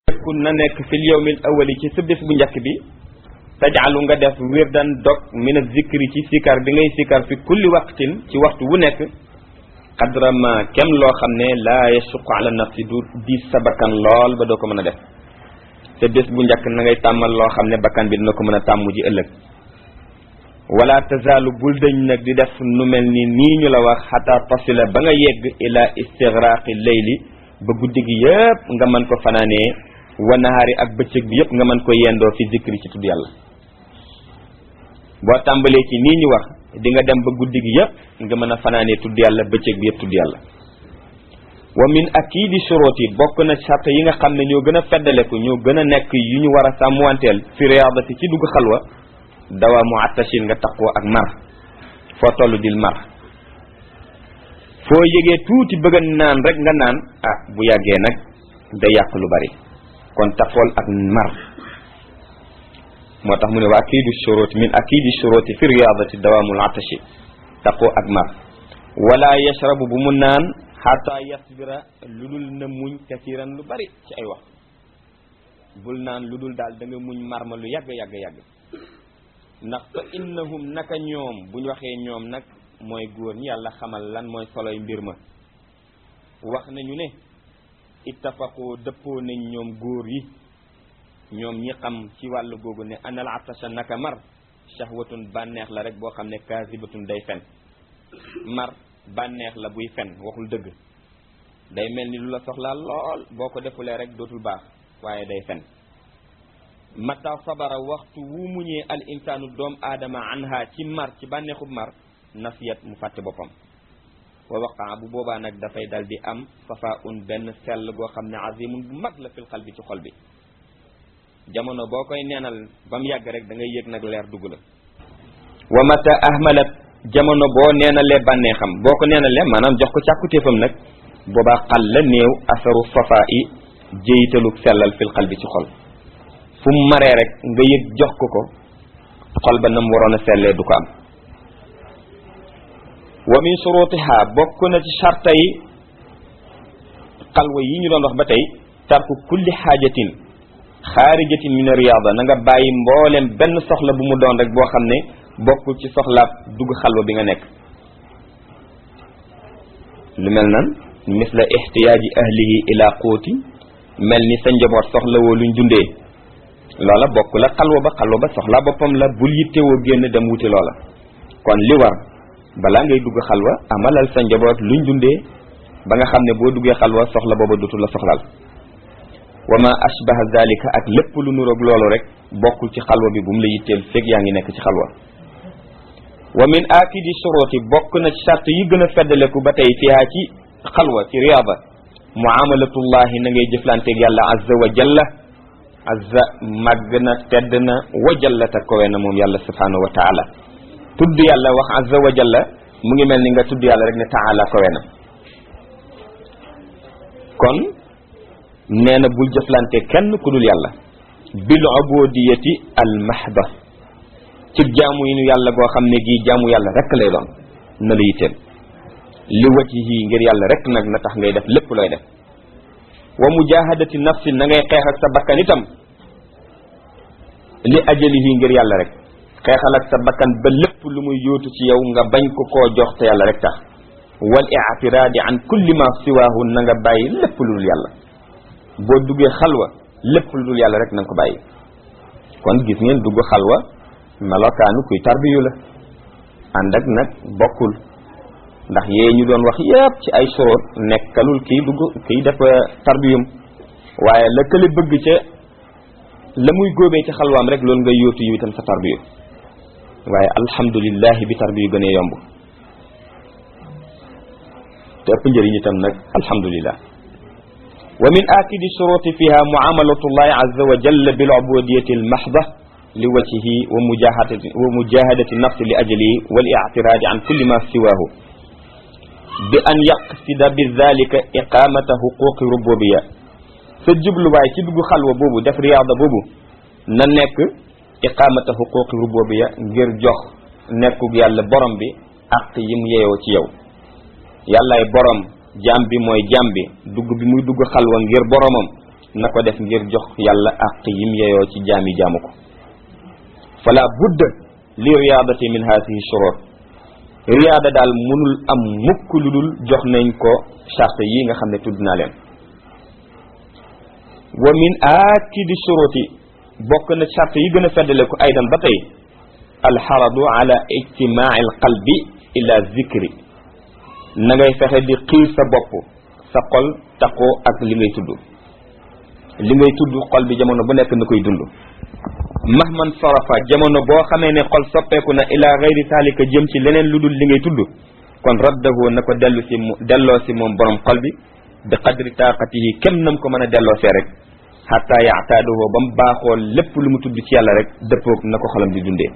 yakun na nekk fil yawmil awali ci sa bés bu njëkk bi tajaalu nga def wirdan dog min zikri ci sikar bi ngay sikar fi kulli waqtin ci waxtu wu nekk qadra ma kem loo xam ne laa yasuqu ala nafsi du diis sa bakkan lool ba doo ko mën a def sa bés bu njëkk na ngay tàmmal loo xam ne bakkan bi dina ko mën a tàmm ji ëllëg wala tazaalu bul dëñ nag di def nu mel ni nii ñu la wax xataa tasila ba nga yegg ila istigraqi leyli ba guddi gi yëpp nga mën ko fanaanee wa nahaari ak bëccëg bi yëpp nga mën ko yendoo fi zikri ci tudd yàlla boo tàmbalee ci nii ñu wax di nga dem ba guddi gi yëpp nga mën a fanaanee tudd yàlla bëccëg bi yëpp tudd yàlla wa min akidi shuruti bokk na sart yi nga xam ne ñoo gën a feddaleku ñoo gën a nekk yu ñu war a sàmmwanteel fi riyaadati ci dugg xalwa dawaamu attashin nga taqoo ak mar foo toll dil mar foo yëgee tuuti bëgg a naan rek nga naan ah bu yàggee nag day yàq lu bari kon tafool ak mar moo tax mu ne wa akidu shuruti min akidi shuruti fi riyaadati dawaamul atashi taqoo ak mar wala yashrabu bu mu naan xataa yasbira lu dul na muñ kasiran lu bari ci ay wax bul naan lu dul daal da nga muñ mar ma lu yàgg yàgg yàgg ndax fa innahum naka ñoom buñ waxee ñoom nag mooy góor ñi yàlla xamal lan mooy soloy mbir ma wax nañu ne ittafaqoo dëppoo nañ ñoom góor yi ñoom ñi xam ci wàllu googu ne anal atasha naka mar shahwatun bànneex la rek boo xam ne kaasibatun day fen mar bànneex la buy fen waxul dëgg day mel ni lu la soxlaa lool boo ko defulee rek dootul baax waaye day fen mata sabara waxtu wu muñee al insaanu doom aadama anha ci mar ci bànneexub mar nasiyat mu fàtte boppam wa waqaa bu boobaa nag dafay dal di am safa un benn sell goo xam ne azimun bu mag la fil xal bi ci xol bi jamono boo koy neenal ba mu yàgg rek da ngay yëg nag leer dugg la wa mata ahmalat jamono boo neenalee bànneexam boo ko neenalee maanaam jox ko càkkutéefam nag boobaa xal la néew asaru safa i jéyitalu sellal fil xal bi ci xol fu mu maree rek nga yëg jox ko ko xol ba nam waroon a sellee du ko am wa min shurutiha bokk na ci charta yi xalwa yi ñu doon wax ba tey tarku kulli xaajatin xaarijatin min riyaada na nga bàyyi mboolem benn soxla bu mu doon rek boo xam ne bokkul ci soxlaab dugg xalwa bi nga nekk lu mel nan misla ihtiyaaji ahlihi ila quuti mel ni sa njaboot soxla woo luñ dundee loola bokk la xalwa ba xalwa ba soxla boppam la bul yittewoo génn dem wuti loola kon li war balaa ngay dugg xalwa amalal sa njaboot luñ dundee ba nga xam ne boo duggee xalwa soxla booba dutul la soxlaal wa ma ashbaha zalika ak lépp lu nuroog loolu rek bokkul ci xalwa bi bu mu la yitteel fekk yaa ngi nekk ci xalwa wa min akidi shuruti bokk na ci sart yi gën a feddaleku ba tey fiha ci xalwa ci riyaada muamalatullahi na ngay jëflanteeg yàlla azza wa jalla azza màgg na tedd na wa jallata kowe na moom yàlla subhanahu wa taala tudd yàlla wax azza wa jalla mu ngi mel ni nga tudd yàlla rek ne taala kowe na kon nee na bul jëflante kenn ku dul yàlla bil ubudiyati al mahda ci jaamu yi nu yàlla goo xam ne gii jaamu yàlla rek lay doon na la yitteel li wajhihi ngir yàlla rek nag na tax ngay def lépp looy def wa mujahadati nafsi na ngay xeex ak sa bakkan itam li ajalihi ngir yàlla rek xeexal ak sa bakkan ba lépp lu muy yóotu ci yow nga bañ ko koo jox te yàlla rek tax wal i'tiraadi an kulli ma siwaahu na nga bàyyi lépp lu dul yàlla boo duggee xalwa lépp lu dul yàlla rek na nga ko bàyyi kon gis ngeen dugg xalwa melokaanu kuy tarbiyu la ànd ak nag bokkul ndax yee ñu doon wax yépp ci ay soroot nekkalul kiy dugg kiy def tarbiyum waaye la kële bëgg ca la muy góobee ci xalwaam rek loolu nga yóotu yu itam sa tarbiyu waaye alhamdulillahi bi tarbiyu gënee yomb te ëpp njëriñ itam nag alhamdulillah wa min akidi shuruti fiha muamalatullahi azza wa jalla bil ubudiyati al mahda li wajhihi wa mujahadati wa mujahadati nafsi li ajlihi wal i'tiradi an kulli ma siwahu bi an yaqsida bi dhalika iqamata huquqi rububiyya sa jubluwaay ci dugg xalwa boobu def riyaada boobu na nekk iqamata huquqi rububiyya ngir jox nekkug yàlla borom bi ak yi mu yeyoo ci yow yàllaay borom jaam bi mooy jaam bi dugg bi muy dugg xalwa ngir boromam na ko def ngir jox yàlla àq yim yeyoo ci jaami jaamu ko fala budda li riyaadati min haadihi shurut riyaada daal mënul am mukk lu dul jox nañ ko charte yi nga xam ne tudd naa leen wa min aakidi shuruti bokk na charte yi gën a feddale ko aydan ba tey alxaradu ala ijtimaai alqalbi ila zikri na ngay fexe di xiir sa bopp sa xol taqoo ak li ngay tudd li ngay tudd xol bi jamono bu nekk na koy dund mahman sarafa jamono boo xamee ne xol soppeeku na ila gayri saalika jëm ci leneen lu dul li ngay tudd kon raddahu na ko dellu si mu delloo si moom borom xol bi bi qadri taaqatihi kem nam ko mën a delloo see rek xatta yaataaduhu ba mu baaxoo lépp lu mu tudd ci yàlla rek dëppoog na ko xolam di dundee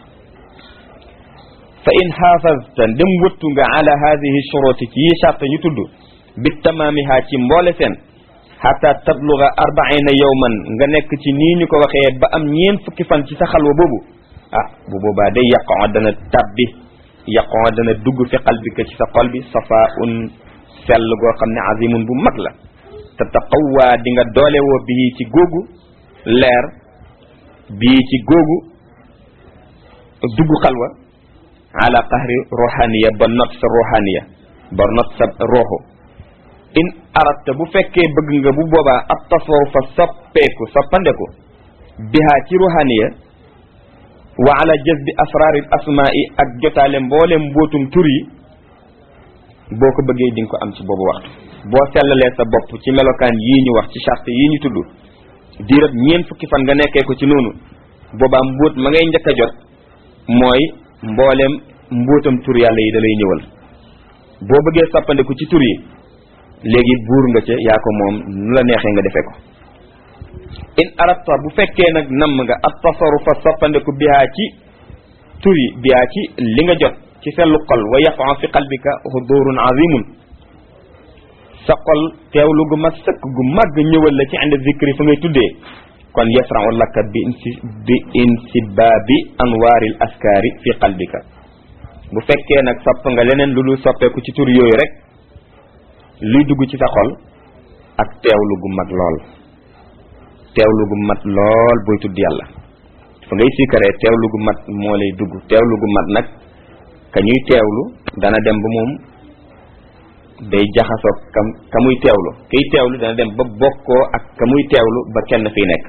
fa in xaafazta ndem wëttu nga ala hadihi shuruti ci yi charte ñu tudd bi tamaamiha ci mboole seen xata tabluga arbaina yowman nga nekk ci nii ñu ko waxee ba am ñeen fukki fan ci sa xalwa boobu ah bu boobaa day yaqoo dana tabbi yaqoo dana dugg fi qalbika ci sa xol bi safa un sell goo xam ne azimun bu mag la te taqawwaa di nga doole woo bii ci googu leer bii ci googu dugg xalwa ala qahri ruhaniya ba not sa ruhaniya ba not sa roxu in aratta bu fekkee bëgg nga bu boobaa ab tasawufa soppeeku soppandeku bihaa ci ruhaniya wa ala jazbi asraaril asmaa'i ak jotaale mboole mbootum tur yi boo ko bëggee di nga ko am ci boobu waxtu boo sellalee sa bopp ci melokaan yii ñu wax ci charte yii ñu tudd diirab ñeent fukki fan nga nekkee ko ci noonu boobaa mbóot ma ngay njëkk a jot mooy mbooleem mbóotam tur yàlla yi da lay ñëwal boo bëggee soppandeku ci tur yi léegi buur nga ca yaa ko moom nu la neexee nga defee ko in aratta bu fekkee nag namm nga at tasarufa soppandeku bihaa ci tur yi bihaa ci li nga jot ci sellu xol wa yaqan fi qalbika hudurun azimun sa xol teewlu gu mat sëkk gu màgg ñëwal la ci inde zikri fa ngay tuddee kon yasrau laka bi insi bi insibaabi anwaaril askaari fi qalbika bu fekkee nag sopp nga leneen lu dul soppeeku ci tur yooyu rek luy dugg ci sa xol ak teewlu gu mag lool teewlu gu mat lool booy tudd yàlla fa ngay sikkaree teewlu gu mat moo lay dugg teewlu gu mat nag ka ñuy teewlu dana dem ba moom day jaxasoo kam ka muy teewlu kiy teewlu dana dem ba bokkoo ak ka muy teewlu ba kenn fiy nekk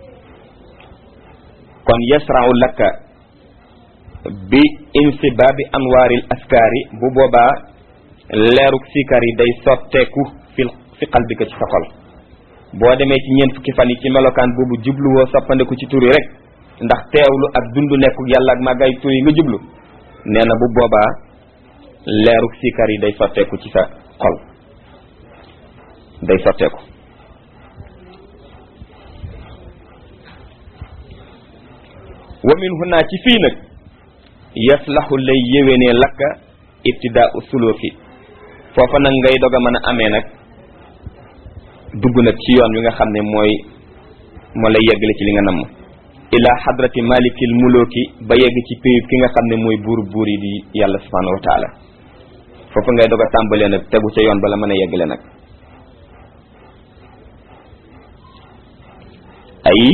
kon yasrau laka bi insibaabi anwaaril askaari bu boobaa leeruk sikar yi day sotteeku fi fi qalbika ci sa xol boo demee ci ñeent fukki fan yi ci melokaan boobu jubluwoo soppandeku ci tur yi rek ndax teewlu ak dundu nekku yàlla ak màggaay tur yi nga jublu nee na bu boobaa leeruk sikar yi day sotteeku ci sa xol day sotteeku wa min huna ci fii nag yaslahu lay yéwénee lakka ibtidaa suluki foofa nag ngay dog a mën a amee nag dugg nag ci yoon wi nga xam ne mooy moo lay yeggale ci li nga namm ila hadrati malikil muluki ba yegg ci péyub ki nga xam ne mooy buur buur yi di yàlla subhanahu wa taala foofa ngay dog a tàmbalee nag tegu ca yoon bala mën a yeggale nag ay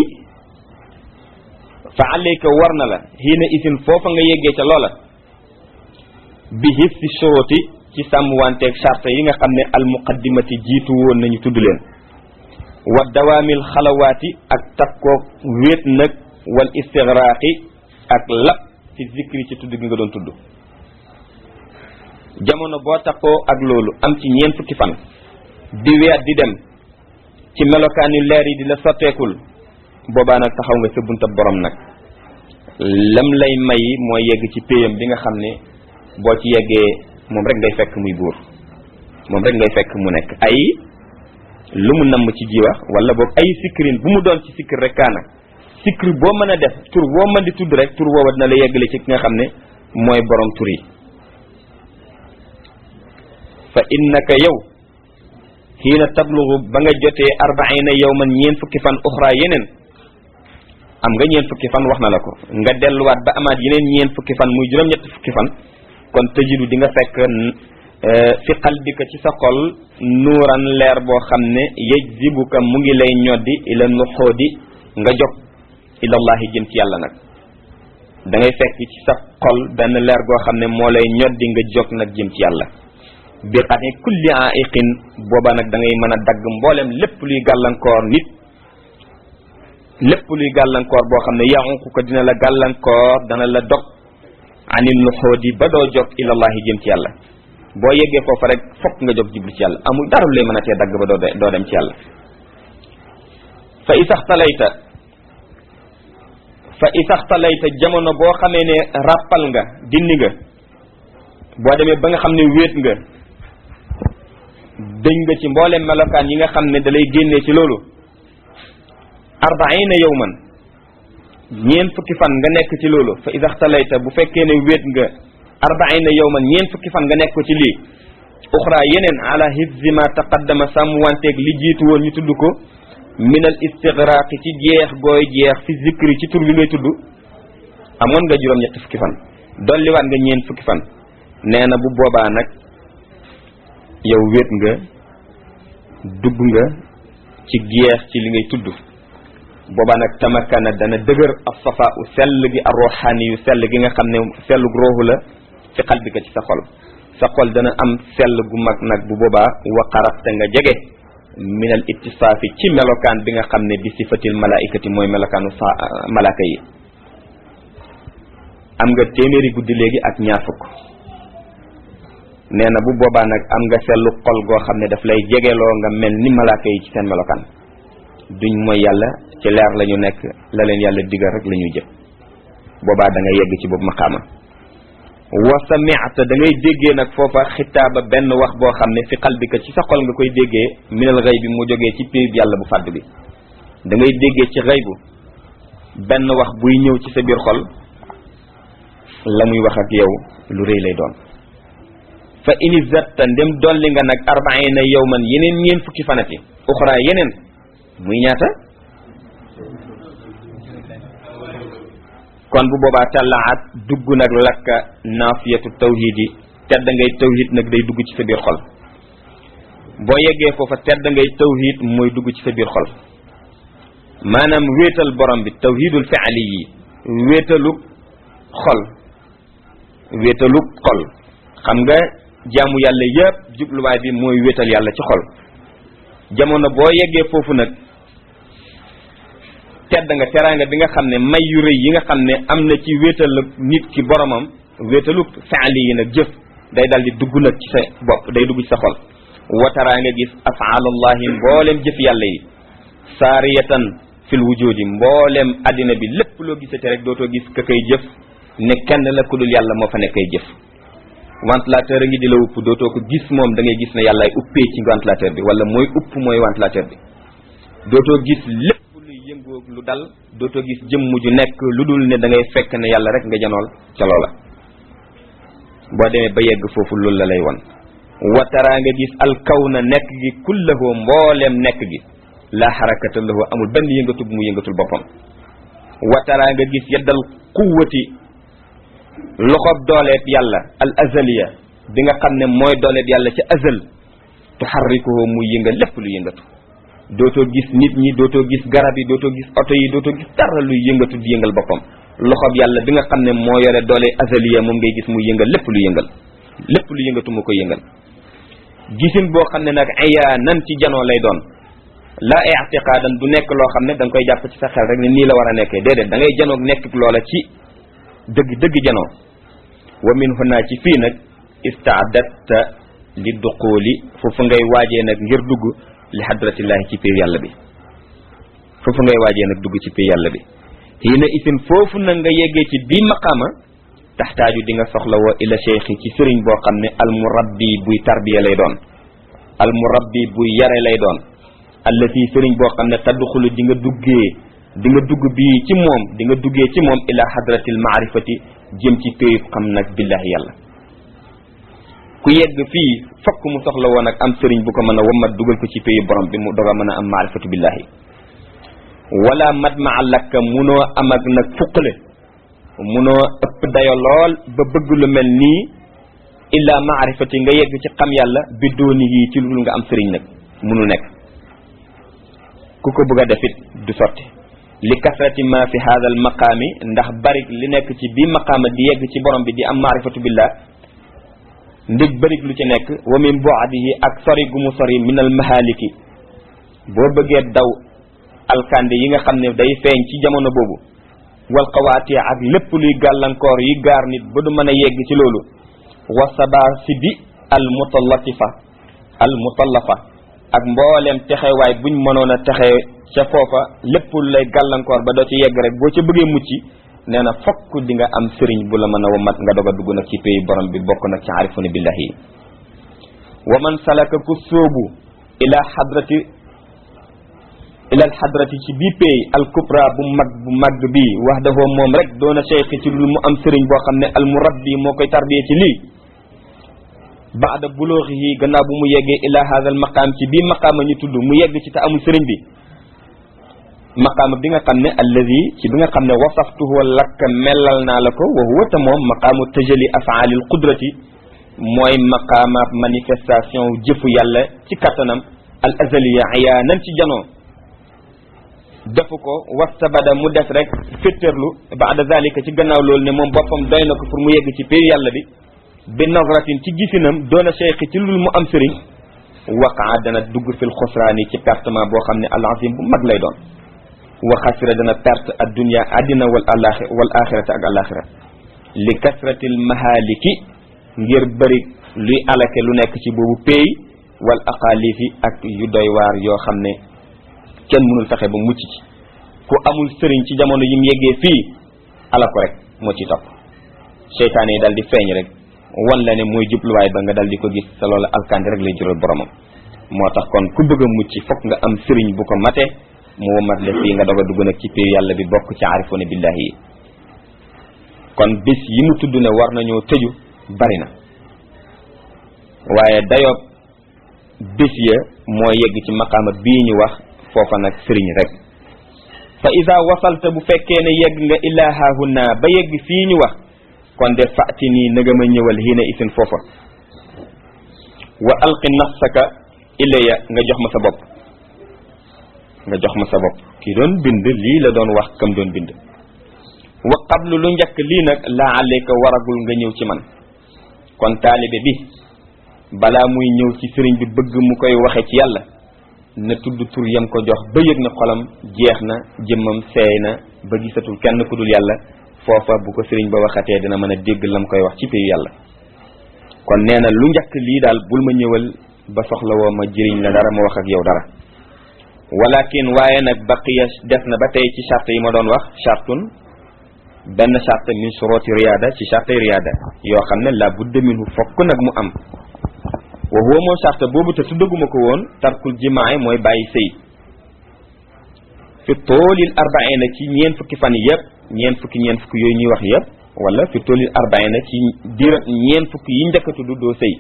fa alayka war na la xiina isin foofa nga yeggee ca loola bi hif si shoroti ci sàmm wanteeg charte yi nga xam ne al muqaddimati jiitu woon nañu tudd leen wa dawaamil xalawaati ak takkoog wéet nag wal istigraaqi ak lap ci zikri ci tudd gi nga doon tudd jamono boo takkoo ak loolu am ci ñeent fukki fan di weer di dem ci melokaan yu leer yi di la sotteekul boobaa nag taxaw nga sa bunta borom nag lam lay may mooy yegg ci péyam bi nga xam ne boo ci yeggee moom rek ngay fekk muy buur moom rek ngay fekk mu nekk ay lu mu namm ci ji wax wala boog ay sikkirin bu mu doon ci sikkir rek kaana sikkir boo mën a def tur boo mën di tudd rek tur woowa dina la yeggale ci ki nga xam ne mooy borom tur yi fa innaka yow xiina tablugu ba nga jotee arbaina yawman ñeen fukki fan uxra yeneen am nga ñeen fukki fan wax na la ko nga delluwaat ba amaat yeneen ñeen fukki fan muy juróom-ñetti fukki fan kon tëjidu di nga fekk fi qalbika ci sa xol nuuran leer boo xam ne yajzibuka mu ngi lay ñoddi ila nuxoodi nga jog ilallahi jëm ci yàlla nag da ngay fekk ci sa xol benn leer goo xam ne moo lay ñoddi nga jog nag jëm ci yàlla bi xati kulli aiqin booba nag da ngay mën a dagg mboolem lépp luy gàllankoor nit lépp luy gàllankoor boo xam ne yaxunku ko dina la gàllankoor dana la dog anil nuxoodi ba doo jog ilallahi jëm ci yàlla boo yeggee foofa rek fokk nga jóg jublu ci yàlla amul dara lu lay mën a tee dagg ba doo doo dem ci yàlla fa isaxtalayta fa isaxtalayta jamono boo xamee ne ràppal nga dindi nga boo demee ba nga xam ne wéet nga dëñ nga ci mboolem melokaan yi nga xam ne da lay génnee ci loolu arbaina yawman ñeen fukki fan nga nekk ci loolu fa isaxtalayta bu fekkee ne wéet nga arbaina yawman ñeen fukki fan nga nekk ko ci lii uxra yeneen ala hifzi ma taqaddama sàmm wanteeg li jiitu woon ñu tudd ko min al istigraqi ci jeex gooy jeex fi zikri ci tur bi ngay tudd amoon nga juróom ñetti fukki fan dolliwaat nga ñeen fukki fan nee na bu boobaa nag yow wéet nga dugg nga ci jeex ci li ngay tudd boobaa nag tamakana dana dëgër af safa u sell gi ar ruhani yu sell gi nga xam ne sellug rooxu la fi qalbika ci sa xol sa xol dana am sell gu mag nag bu boobaa waqarabte nga jege min al ittisaafi ci melokaan bi nga xam ne bi sifatil malaikati mooy melokaanu sa malaaka yi am nga téeméeri guddi léegi ak ñaar fukk nee na bu boobaa nag am nga sellu xol goo xam ne daf lay jegeloo nga mel ni malaaka yi ci seen melokaan duñ mooy yàlla ci leer la ñu nekk la leen yàlla digal rek la ñuy jëf boobaa da nga yegg ci boobu maqaama wa sami'ta da ngay déggee nag foofa xitaaba benn wax boo xam ne fi qalbika ci sa xol nga koy déggee minal xëy bi mu jógee ci péeb yàlla bu fàdd bi da ngay déggee ci xëy bu benn wax buy ñëw ci sa biir xol la muy wax ak yow lu rëy lay doon fa ini zatta ndem dolli nga nag arbaina yawman yeneen ñeen fukki fanati uxra yeneen muy ñaata kon bu boobaa tallaat dugg nag lakka naafiyatu tawhid yi tedd ngay tawhid nag day dugg ci sa biir xol boo yeggee foofa tedd ngay tawhid mooy dugg ci sa biir xol maanaam wéetal borom bi tawhidul fi'ali yi wéetalu xol wéetalu xol xam nga jaamu yàlla yépp jubluwaay bi mooy wéetal yàlla ci xol jamono boo yeggee foofu nag tedd nga teraanga bi nga xam ne may yu rëy yi nga xam ne am na ci wéetal nit ki boromam wéetalu faali yi nag jëf day dal di dugg nag ci sa bopp day dugg ci sa xol wataraa nga gis afaalullahi mboolem jëf yàlla yi saariyatan fil wujudi mboolem addina bi lépp loo gisate rek dootoo gis ka koy jëf ne kenn la ku dul yàlla moo fa nekkay jëf ventilateur a ngi di la upp dootoo ko gis moom da ngay gis ne yàllaay uppee ci ventilateur bi wala mooy upp mooy ventilateur bi dootoo gis lépp luy yëngoog lu dal dootoo gis jëmm ju nekk lu dul ne da ngay fekk ne yàlla rek nga janool ca loola boo demee ba yegg foofu loolu la lay won wataraa nga gis alkawna nekk gi kullahu mbooleem nekk gi la xarakata lahu amul benn yëngatu bu mu yëngatul boppam wataraa nga gis yeddal quwwati loxob dooleeb yàlla al azaliya bi nga xam ne mooy dooleeb yàlla ci azal tuxarrikuhu muy yëngal lépp lu yëngatu dootoo gis nit ñi dootoo gis garab yi dootoo gis oto yi dootoo gis dara luy yëngatu di yëngal boppam loxob yàlla bi nga xam ne moo yore doole azaliya moom ngay gis muy yëngal lépp lu yëngal lépp lu yëngatu moo koy yëngal gisin boo xam ne nag ayaa nan ci janoo lay doon la i'tiqaadan du nekk loo xam ne da nga koy jàpp ci sa xel rek ne nii la war a nekkee déedéet da ngay janoog nekk loola ci dëgg dëgg janoo wa min huna ci fii nag istaadatta li duquuli foofu ngay waajee nag ngir dugg li hadratillahi ci piir yàlla bi foofu ngay waajee nag dugg ci piir yàlla bi hiina isin foofu nag nga yeggee ci bii maqaama taxtaaju di nga soxla woo ila cheikhi ci sëriñ boo xam ne al murabbi buy tarbiya lay doon al murabbi buy yare lay doon allati sëriñ boo xam ne tadduxulu di nga duggee di nga dugg bii ci moom di nga duggee ci moom ila hadratil maarifati jëm ci péyub xam nag billahi yàlla ku yegg fii fokk mu soxla woon ak am sëriñ bu ko mën a wammat dugal ko ci péyub borom bi mu doga mën a am maarifatu billahi wala mat ma lakka munoo am ak nag fuqale munoo ëpp dayo lool ba bëgg lu mel nii illa maarifati nga yegg ci xam yàlla bi dooni yi ci lu nga am sëriñ nag munu nekk ku ko bëgg a defit du sotti li kasrati ma fi hada al maqaami ndax bari li nekk ci bi maqaama di yegg ci borom bi di am maarifatu billah ndig bërig lu ci nekk wa min bu'dihi ak sori gu mu sori min al mahaliki boo bëggee daw alkande yi nga xam ne day feeñ ci jamono boobu wal qawaati ak lépp luy gàllankoor yi gaar nit ba du mën a yegg ci loolu wa sabaasi bi al mutallatifa al mutallafa ak mbooleem texewaay buñ mënoon a texe ca foofa lépp lu lay gàllankoor ba doo ci yegg rek boo ca bëggee mucc nee na fokk di nga am sëriñ bu la mën a wamat nga doog a dugg nag ci pays borom bi bokk nag ci arifuna billahi wa man salaka ku sóobu ila xadrati ila al xadrati ci bii pays al kubra bu mag bu mag bi wax dafoo moom rek doona cheikh ci lu mu am sëriñ boo xam ne al murabbi moo koy tarbiye ci lii baada bulooxihi gannaaw bu mu yeggee ila hada al maqaam ci bii maqaama ñu tudd mu yegg ci te amul sëriñ bi maqaama bi nga xam ne alladi ci bi nga xam ne wasaftuhu lakk mellal naa la ko wa huwa te moom maqaamu tajali afaalil qudrati mooy maqaama manifestation jëfu yàlla ci kattanam al azaliya ayaanan ci janoo defu ko wastabada mu des rek féttarlu baada zalika ci gannaaw loolu ne moom boppam doy na ko pour mu yegg ci pér yàlla bi bi nazratin ci gisinam doona cheikh ci lul mu am sëriñ waqaa dana dugg fil xusraani ci pertement boo xam ne al azim bu mag lay doon wa xasira dana perte addunia addina wal alaxi wal axirata ak alaxira li kasratil mahaliki ngir bëri luy alake lu nekk ci boobu péy wal aqalifi ak yu doy waar yoo xam ne kenn mënul fexe ba mucc ci ku amul sëriñ ci jamono yi mu yeggee fii ala ko rek moo ci topp seytaane yi dal di feeñ rek wan la ne mooy jubluwaay ba nga dal di ko gis te loolu alkandi rek lay jural boromam moo tax kon ku bëgg a mucc fokk nga am sëriñ bu ko mate mu womat la fii nga doog a dugg nag ci péew yàlla bi bokk ci arifuna billahi yi kon bis yi mu tudd ne war nañoo tëju bari na waaye dayoob bis ya moo yegg ci maqaama bii ñu wax foofa nag sëriñ rek fa ida wasalta bu fekkee ne yegg nga illa hahuna ba yegg fii ñu wax kon de fàtti nii na nga ma ñëwal hiina isin foofa wa alqi nafsaka ilayya nga jox ma sa bopp nga jox ma sa bopp ki doon bind lii la doon wax kam doon bind wa qablu lu njëkk lii nag laa alayka waragul nga ñëw ci man kon taalibe bi balaa muy ñëw ci sëriñ bi bëgg mu koy waxe ci yàlla na tudd tur yam ko jox ba yëg na xolam jeex na jëmmam seey na ba gisatul kenn ku dul yàlla foofa bu ko sëriñ ba waxatee dina mën a dégg lam koy wax ci péyu yàlla kon nee na lu njëkk lii daal bul ma ñëwal ba soxla woo ma jëriñ la dara ma wax ak yow dara walakin waaye nag baqiya def na ba tey ci charte yi ma doon wax chartun benn charte min suroti riyaada ci charte riyaada yoo xam ne la budda minhu fokk nag mu am wa huwa moom charte boobu te tuddaguma ko woon tarkul jimaay mooy bàyyi sëy fi toolil arbaina ci ñeen fukki fan yëpp ñeen fukki ñeen fukki yooyu ñuy wax yëpp wala fi toolil arbaina ci diir ñeen fukki yi njëkk a tudd doo sëy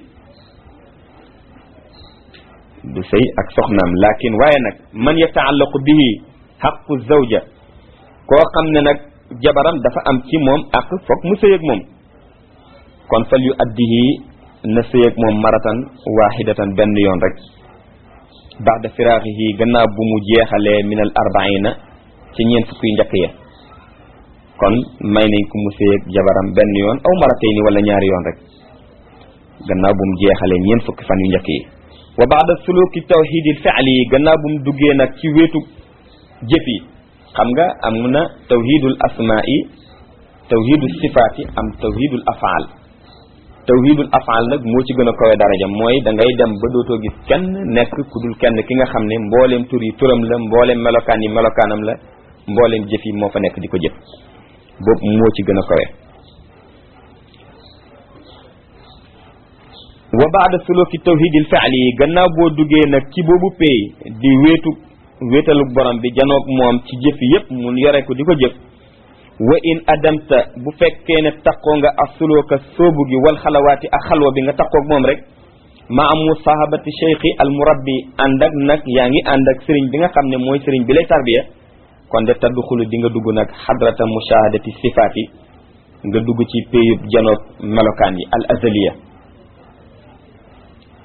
du sëy ak soxnaam lakin waaye nag man yataallaqu bihi xaqu zawja koo xam ne nag jabaram dafa am ci moom ak foog mu sëy ak moom kon fal yu addihi na sëy ak moom maratan wahidatan benn yoon rek baada firaaxihi gannaaw bu mu jeexalee min al arbaina ci ñeent fukki njëkk ya kon may nañ ko mu sëy ak jabaram benn yoon aw maratayni wala ñaari yoon rek gannaaw bu mu jeexalee ñeent fukki fan yu njëkk yi wa baada suluki tawhidil fi'li yi gannaaw bu mu duggee nag ci wéetu jëf yi xam nga am na tawhidul asma'i tawhidul sifaati am tawhidul afaal tawhidul afaal nag moo ci gën a kawe daraja mooy da ngay dem ba dootoo gis kenn nekk ku dul kenn ki nga xam ne mbooleem tur yi turam la mbooleem melokaan yi melokaanam la mbooleem jëf yi moo fa nekk di ko jëf boobu moo ci gën a kawe wa baada suluki tawhidil fi'li yi gannaaw boo duggee nag ci boobu pay di wéetu wéetalu borom bi janoog moom ci jëf yépp mun yore ko di ko jëf wa in adamta bu fekkee ne taqoo nga ak suluka soobu gi wal xalawaati ak xalwa bi nga taqoog moom rek ma am musahabati cheikhi al murabbi ànd ak nag yaa ngi ànd ak sëriñ bi nga xam ne mooy sëriñ bi lay tarbiya kon de tadduxulu di nga dugg nag xadrata mushahadati sifaati nga dugg ci péyub janoog melokaan yi al azaliya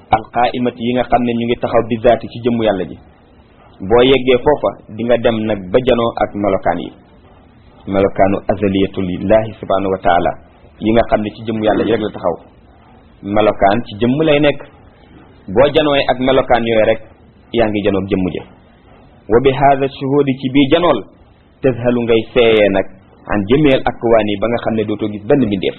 alqaimati yi nga xam ne ñu ngi taxaw bi zaati ci jëmmu yàlla ji boo yeggee foofa di nga dem nag ba janoo ak melokaan yi melokaanu azaliyatulillahi subhanahu wa taala yi nga xam ne ci jëmmu yàlla ji rek la taxaw melokaan ci jëmm lay nekk boo janooy ak melokaan yooyu rek yaa ngi janoog jëmm ja wa bi hada shuhudi ci bii janool tazhalu ngay seeyee nag an jëmeel akwaan yi ba nga xam ne dootoo gis benn mbindeef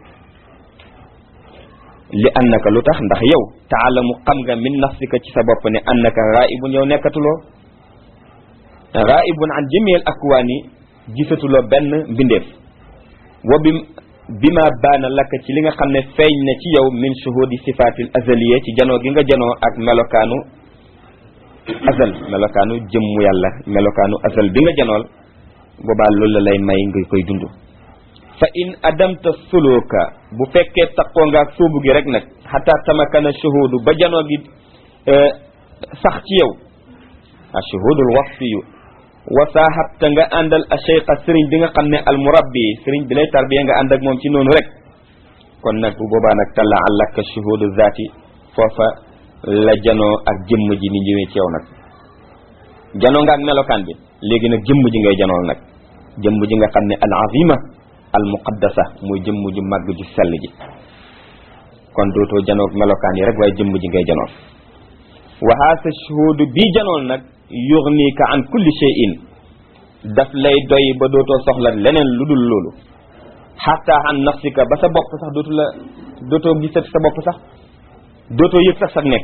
li annaka lu tax ndax yow taalamu xam nga min nafsika ci sa bopp ne annaka raibun yow nekkatuloo raibun an jëmeel akwaan yi gisatuloo benn mbindeef wa bi bi ma baana lakk ci li nga xam ne feeñ na ci yow min shuhudi sifatil azaliya ci janoo gi nga janoo ak melokaanu azal melokaanu jëmmu yàlla melokaanu azal bi nga janool boobaa loolu la lay may nga koy dund fa in adamta suluka bu fekkee taqoo nga ak sóobu gi rek nag xataa tamakana shuhudu ba janoo gi sax ci yow a shuhudul wasfiyu wa saahabta nga àndal a cheikha sëriñ bi nga xam ne al murabbi sëriñ bi lay tarbiya nga ànd ak moom ci noonu rek kon nag bu boobaa nag talla allaka shuhudu zaati foofa la janoo ak jëmm ji ni ñëwee ci yow nag janoo nga ak melokaan bi léegi nag jëmm ji ngay janool nag jëmm ji nga xam ne al azima al muqaddasa muy jëmm ju màgg ju sell ji kon dootoo janoog melokaan yi rek waaye jëmm ji ngay janool wa haasa shuhudu bii janool nag yughnika an kulli shay'in daf lay doy ba dootoo soxla leneen lu dul loolu xatta an nafsika ba sa bopp sax dootu la dootoo gisati sa bopp sax dootoo yëg sax sax nekk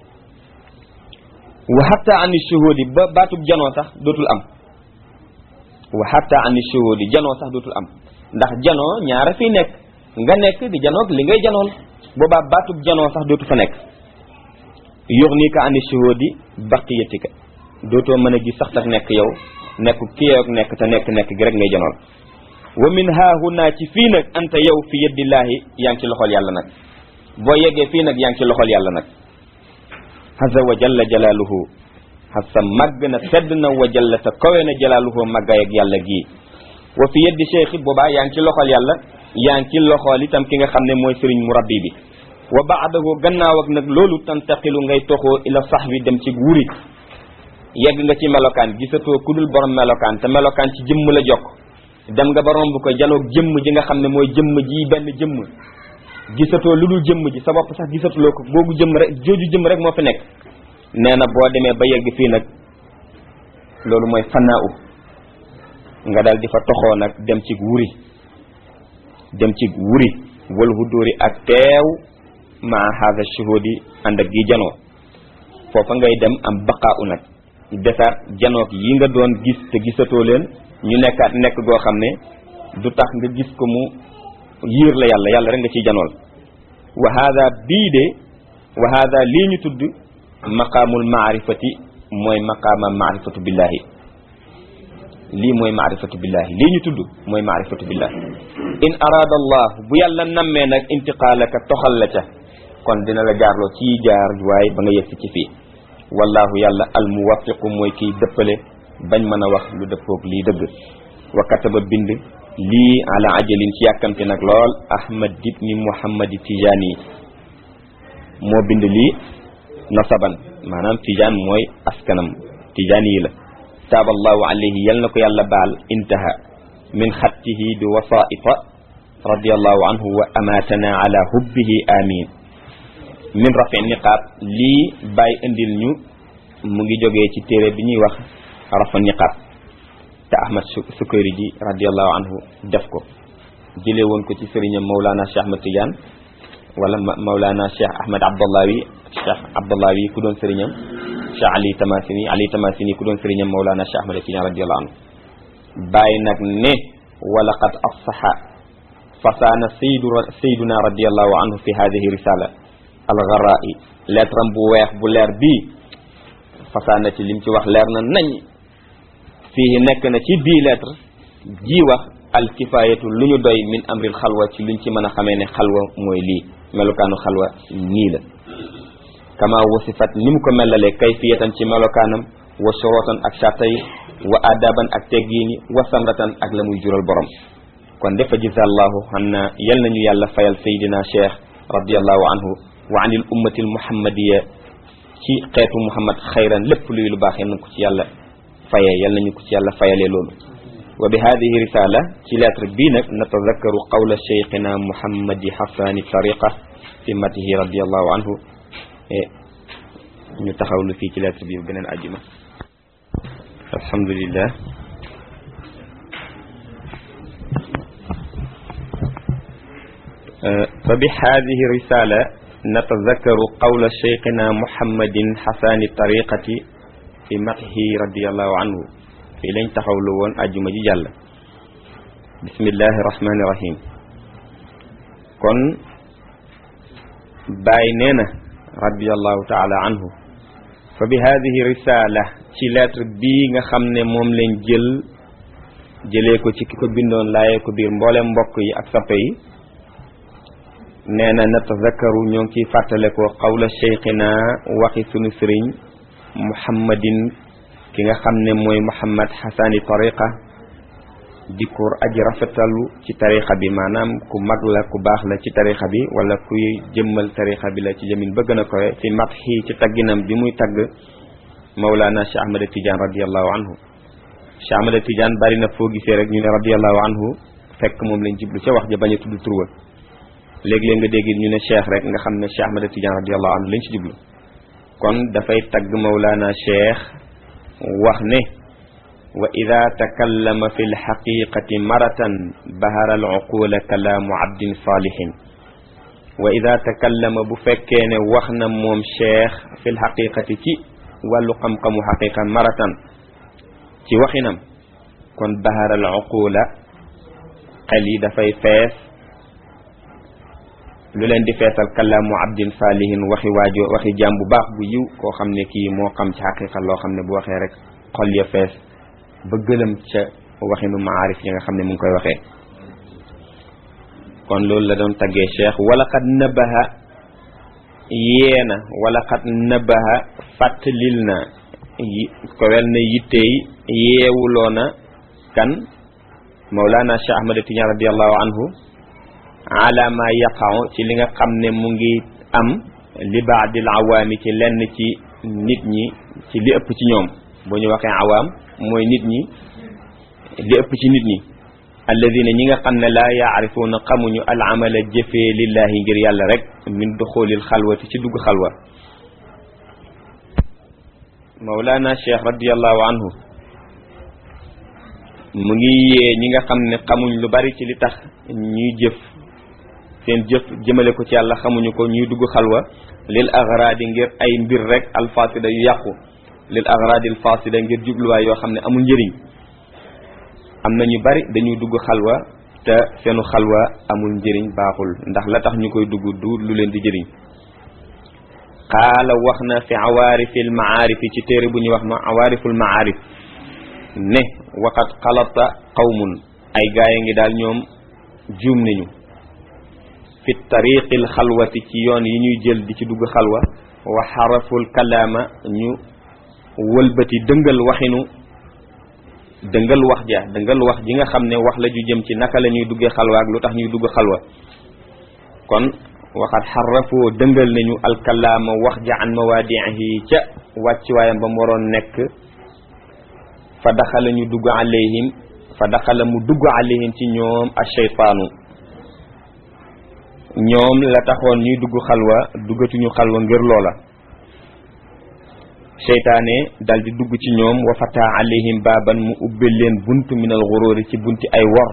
wa xatta an shuhudi ba baatub janoo sax dootul am wa xatta an shuhudi janoo sax dootul am ndax janoo ñaara fi nekk nga nekk di janoog li ngay janool boobaa baatub janoo sax dootu fa nekk yughnika an shuhudi baqiyatika dootoo mën a gis sax sax nekk yow nekk ki yow nekk te nekk nekk gi rek ngay janool wa min haahuna ci fii nag anta yow fi yadillaahi yaa ngi ci loxol yàlla nag boo yeggee fii nag yaa ngi ci loxol yàlla nag haza wa jalla jalaaluhu hasa màgg na tedd na wa jalla te kawe na jalaaluhu màggaay ak yàlla gii wa fi yeddi cheikh boobaa yaa ngi ci loxol yàlla yaa ngi ci loxol itam ki nga xam ne mooy sëriñ murabbi bi wa baadahu gannaaw ak nag loolu tantaqilu ngay toxoo ila sax bi dem ci wuri yegg nga ci melokaan gisatoo ku dul borom melokaan te melokaan ci jëmm la jokk dem nga ba romb ko janoog jëmm ji nga xam ne mooy jëmm ji benn jëmm gisatoo lu dul jëmm ji sa bopp sax gisatuloo ko googu jëmm rek jooju jëmm rek moo fi nekk nee na boo demee ba yegg fii nag loolu mooy fanaaw nga dal di fa toxoo nag dem ci wuri dem ci wuri wal hudóori ak teew maa haada shuhudi ànd ak gi janoo foofa ngay dem am baqaau nag desaat janoog yi nga doon gis te gisatoo leen ñu nekkaat nekk goo xam ne du tax nga gis ko mu yiir la yàlla yàlla rek nga ciy janool wa hada bii de wa hada lii ñu tudd maqaamul maarifati mooy maqaama maarifatu billahi lii mooy maarifatu billahi lii ñu tudd mooy maarifatu billahi in araada allah bu yàlla nammee nag intiqaalaka toxal la ca kon dina la jaarloo ci jaar waaye ba nga yegsi ci fii wallahu yàlla al muwaffiqu mooy kiy dëppale bañ mën a wax lu dëppoog lii dëgg wa kataba bind lii ala ajalin ci yàkkamte nag lool ahmad ibni muhammadi tijaani yi moo bind lii nasaban maanaam tijaan mooy askanam tijaani yi la taaballahu alayhi yal na ko yàlla baal intaha min xattihi bi wasaita radiallahu anhu wa amatana ala hubbihi amin min rafi niqaab lii bàyyi indil ñu mu ngi jógee ci téere bi ñuy wax rafa niqaab te ahmad sukayri ji radiallahu anhu def ko jëlee woon ko ci sëriñam Mawlana Cheikh Ahmad Tidiane wala Mawlana Cheikh Ahmad Abdallawi Cheikh Abdallawi ku doon sëriñam Cheikh Ali Tamasini Ali Tamasini ku doon sëriñam Mawlana Cheikh Ahmad Tidiane radiallahu anhu bàyyi nag ne wala qad afsaha fasaana saydu sayduna radiallahu anhu fi hadihi risala algarai lettre am bu weex bu leer bii fasaana ci lim ci wax leer na nañ fii nekk na ci bii lettre ji wax alkifayatu lu ñu doy min amril xalwa ci luñ ci mën a xamee ne xalwa mooy lii melokaanu xalwa nii la kama wasifat ni mu ko melalee kayfiyatan ci melokaanam wa shorotan ak sarta yi wa adaban ak teggiini wa samratan ak la muy jural borom kon defa jizallahu xam na yal nañu yàlla fayal sayidina cheikh radiallahu anhu wa anil ummatil muhammadiya ci xeetu muhammad xayran lépp luy lu baax yal nañ ko ci yàlla fayee yal nañu ko ci yàlla fayalee loolu wa bi hadihi risala ci lettre bii nag natazakkaru qawla cheikhina muhammadi hasani tariqa fi matihi radiallahu anhu ñu taxawlu fii ci lettre bi beneen àjjuma alhamdulillah fa bi hadihi risala natazakkaru qawla cheikhina muhammadin hasani tariqati fi matihi radiallahu anhu fii lañ taxawlu woon àjjuma ji jàll bismillahi rahmani rahim kon Baay nee na radiallahu taala anhu fa bi hadihi risala ci lettre bii nga xam ne moom lañ jël jëlee ko ci ki ko bindoon laayee ko biir mboolem mbokk yi ak sappe yi nee na natazakkaru ñoo ngi ciy fàttale ko qawla cheikhina waxi sunu sëriñ muhammadin ki nga xam ne mooy muhammad xasani tariqa di ko aji rafetalu ci tariqa bi maanaam ku mag la ku baax la ci tariqa bi wala kuy jëmmal tariqa bi la ci jëmin bëgg na kowe fi matxi ci tagginam bi muy tagg mawlaana cheikh ahmada tidiane radiallahu anhu cheikh ahmada tidiane bari na foo gisee rek ñu ne radiallahu anhu fekk moom lañ jiblu ca wax ja bañ a tudd turwa léeg-léeg nga dégg ñu ne cheikh rek nga xam ne cheikh ahmada tidiane radiallahu anhu lañ ci jiblu kon dafay tagg mawlaana cheikh wax ne wa ida takallama fi lxaqiqati maratan bahara alcuqula kalaamu abdin salihin wa ida takallama bu fekkee ne wax na moom cheikh fi lxaqiqati ci wàllu xam-xamu xaqiqa maratan ci waxinam kon bahara alcuqula xel yi dafay fees lu leen di feesal kalaamu abdin salihin waxi waajo waxi jaam bu baax bu yiw koo xam ne kii moo xam ci xaqiqa loo xam ne bu waxee rek xol ya fees ba gëlëm ca waxinu maarif yi nga xam ne mu ngi koy waxee kon loolu la doon taggee cheikh wala xat nabaha yeena wala xat nabaha fàttalil na ko wel na yittey yeewuloona kan mawlana cheikh ahmad tidiane radiallahu anhu ala ma yaqaw ci li nga xam ne mu ngi am li baadil awaami ci lenn ci nit ñi ci li ëpp ci ñoom bu ñu waxee awaam mooy nit ñi li ëpp ci nit ñi alladina ñi nga xam ne laa yaarifuuna xamuñu al amala jëfee lillahi ngir yàlla rek min duxulil xalwati ci dugg xalwa mawlana cheikh radiallahu anhu mu ngi yee ñi nga xam ne xamuñ lu bari ci li tax ñuy jëf seen jëf jëmale ko ci yàlla xamuñu ko ñuy dugg xalwa lil agradi ngir ay mbir rek alfasida yu yàqu lil agradi alfasida ngir jubluwaay yoo xam ne amul njëriñ am na ñu bari dañuy dugg xalwa te seenu xalwa amul njëriñ baaxul ndax la tax ñu koy dugg du lu leen di jëriñ qaala wax na fi awaarifil maarifi ci téere bu ñuy wax ma awaariful maarif ne waqat xalata qawmun ay gaay ngi daal ñoom juum nañu fi tariqil xalwati ci yoon yi ñuy jël di ci dugg xalwa wa xaraful kalaama ñu wëlbati dëngal waxinu dëngal wax ja dëngal wax ji nga xam ne wax la ju jëm ci naka la ñuy duggee xalwa ak lu tax ñuy dugg xalwa kon waxat xarafoo dëngal nañu alkalaama wax ja an mawaadiihi ca wàccuwaayam ba mu waroon nekk fa daxala ñu dugg alayhim fa daxala mu dugg alayhim ci ñoom a sheytaanu ñoom la taxoon ñuy dugg xalwa duggatuñu xalwa ngir loola seytaane dal di dugg ci ñoom wa fata alayhim baaban mu ubbil leen bunt minal xuróori ci bunti ay wor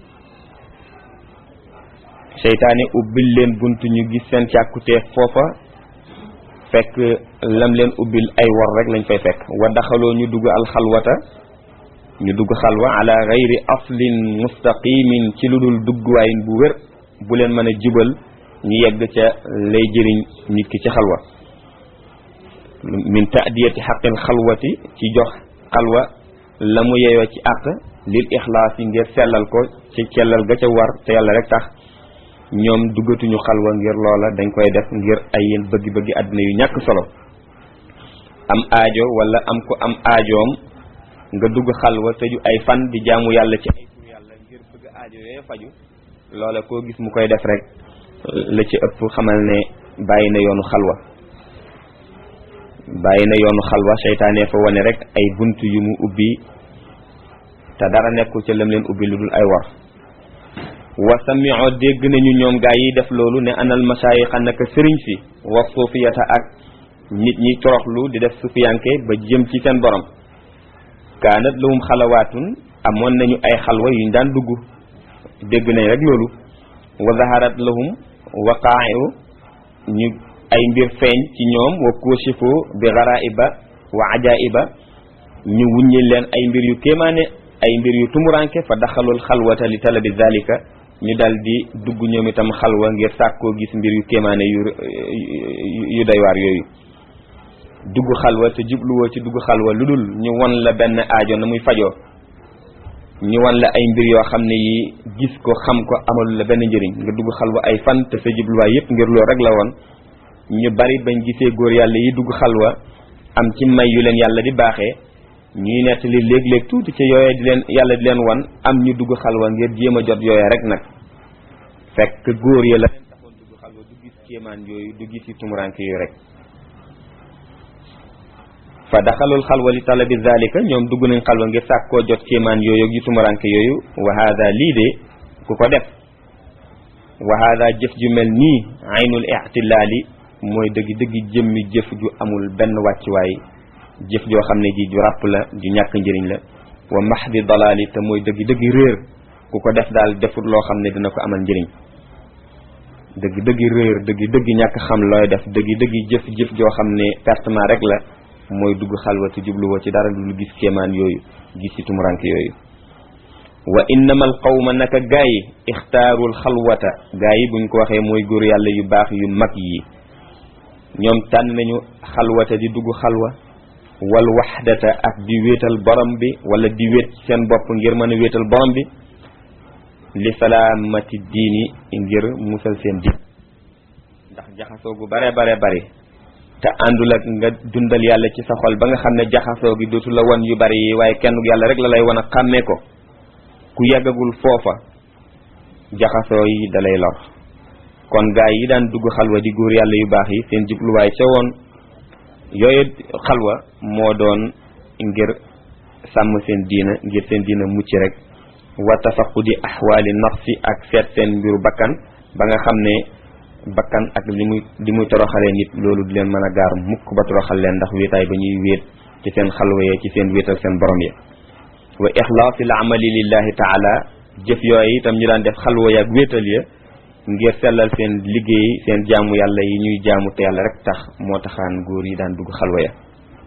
seytaane ubbil leen bunt ñu gis seen càkkuteef foofa fekk lam leen ubbil ay wor rek lañ fay fekk wa daxaloo ñu dugg alxalwata ñu dugg xalwa ala gayri aslin mustaqimin ci lu dul duggwaayin bu wér bu leen mën a jubal ñu yegg ca lay jëriñ nit ki ci xalwa min taadiyati xaqil xalwati ci jox xalwa la mu yeyoo ci àq lil ixlaas yi ngir sellal ko ci cellal ga ca war te yàlla rek tax ñoom duggatuñu xalwa ngir loola dañ koy def ngir ay yéen bëggi-bëggi àddina yu ñàkk solo am aajo wala am ko am aajoom nga dugg xalwa tëju ay fan di jaamu yàlla ci ay tur yàlla ngir bëgg aajo yooyu faju loola koo gis mu koy def rek la ci ëpp xamal ne bàyyi na yoonu xalwa bàyyi na yoonu xalwa seytaane fa wane rek ay bunt yu mu ubbi te dara nekkul ca lam leen ubbi lu dul ay war wa sami'o dégg nañu ñoom gaa yi def loolu ne anal masaayixa naka sëriñ si wa suufiyata ak nit ñi toroxlu di def sufiyanke ba jëm ci seen borom kaanat lahum xalawaatun amoon nañu ay xalwa yuñ daan dugg dégg nañ rek loolu wa zaharat lahum waqaa'iu ñu ay mbir feeñ ci ñoom wa kushifu bi garaiba wa ajaiba ñu wuññi leen ay mbir yu kéemaane ay mbir yu tumuranke fa daxalul xalwata li talabi zalika ñu dal di dugg ñoom itam xalwa ngir sàkkoo gis mbir yu kéemaane yu yu doy waar yooyu dugg xalwa te jubluwoo ci dugg xalwa lu dul ñu won la benn aajo na muy fajoo ñu won la ay mbir yoo xam ne yi gis ko xam ko amalu la benn njëriñ nga dugg xalwa ay fan te sa jubluwaay yépp ngir loolu rek la woon ñu bari bañ gisee góor yàlla yi dugg xalwa am ci may yu leen yàlla di baaxee ñuy nettali léeg-léeg tuuti ci yooye di leen yàlla di leen wan am ñu dugg xalwa ngir jéem a jot yooye rek nag fekk góor ya la leen taxoon dugg xalwa du gis kéemaan yooyu du gis yi tumuranke yooyu rek fa daxalul xalwa li talabi zalika ñoom dugg nañ xalwa ngir sàkkoo jot kéemaan yooyu ak yu tumuranke yooyu wa hada lii de ku ko def wa hada jëf ju mel nii aynul ixtilaali mooy dëgg dëgg jëmmi jëf ju amul benn wàccuwaay jëf joo xam ne ji ju ràpp la ju ñàkk njëriñ la wa mahdi dalaali te mooy dëgg dëgg réer ku ko def daal defut loo xam ne dina ko amal njëriñ dëgg dëgg réer dëgg dëgg ñàkk xam looy def dëgg dëgg jëf jëf joo xam ne pertement rek la mooy dugg xalwatu jubluwoo ci dara lu gis kéemaan yooyu gis ci tumuranke yooyu wa innama al qawma naka gaa yi ixtaarul xalwata gaa yi buñ ko waxee mooy góor yàlla yu baax yu mag yi ñoom tànn nañu xalwata di dugg xalwa wal waxdata ak di wéetal borom bi wala di wéet seen bopp ngir mën a wéetal borom bi li salaamati diini ngir musal seen diin ndax jaxasoo gu bare bare bari te àndul ak nga dundal yàlla ci sa xol ba nga xam ne jaxasoo gi dootu la wan yu bari yi waaye kenn yàlla rek la lay wan a xàmmee ko ku yàggagul foofa jaxasoo yi dalay lor kon gaay yi daan dugg xalwa di góor yàlla yu baax yi seen jubluwaay ca woon yooyu xalwa moo doon ngir sàmm seen diina ngir seen diina mucc rek wa tafaqudi ahwaali nafsi ak seet seen mbiru bakkan ba nga xam ne bakkan ak li muy li muy toroxalee nit loolu di leen mën a gaar mukk ba toroxal leen ndax wéetaay ba ñuy wéet ci seen xalwa ya ci seen wéetal seen borom ya wa ixlaasil amali lillahi taala jëf yooyu itam ñu daan def xalwa ya ak wéetal ya ngir sellal seen liggéey seen jaamu yàlla yi ñuy jaamu te yàlla rek tax moo taxaan góor yi daan dugg xalwa ya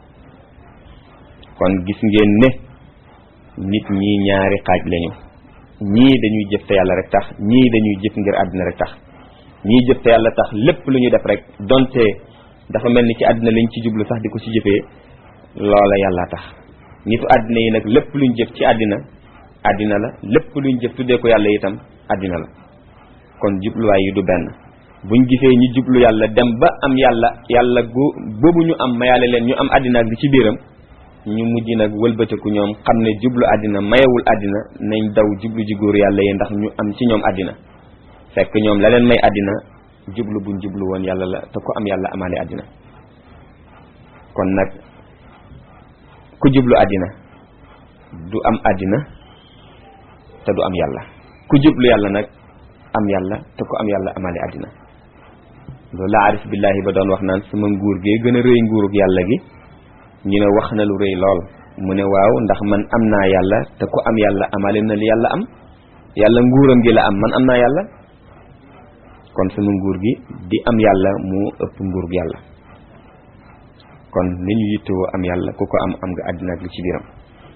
kon gis ngeen ne nit ñi ñaari xaaj lañu ñii dañuy jëf te yàlla rek tax ñii dañuy jëf ngir àddina rek tax ñii jëf te yàlla tax lépp lu ñu def rek donte dafa mel ni ci àddina lañ ci jublu sax di ko ci jëfee loola yàlla tax nitu àddina yi nag lépp luñ jëf ci àddina àddina la lépp luñ jëf tuddee ko yàlla itam àddina la kon jubluwaay yi du benn buñ gisee ñu jublu yàlla dem ba am yàlla yàlla gu boobu ñu am mayaale leen ñu am àddina ak li ci biiram ñu mujj nag wëlbatiku ñoom xam ne jublu àddina mayewul àddina nañ daw jublu ji góor yàlla yi ndax ñu am ci ñoom àddina fekk ñoom la leen may àddina jublu buñ jublu woon yàlla la te ku am yàlla amaale àddina kon nag ku jublu àddina du am àddina te du am yàlla ku jublu yàlla nag am yàlla te ku am yàlla amaale àddina loolu la arif billahi ba doon wax naan sama nguur gee gën a rëy nguurug yàlla gi ñu ne wax na lu rëy lool mu ne waaw ndax man am naa yàlla te ku am yàlla amaale na li yàlla am yàlla nguuram gi la am man am naa yàlla kon sama nguur gi di am yàlla mu ëpp nguurug yàlla kon ni ñu yittewoo am yàlla ku ko am am nga àddina ak li ci biiram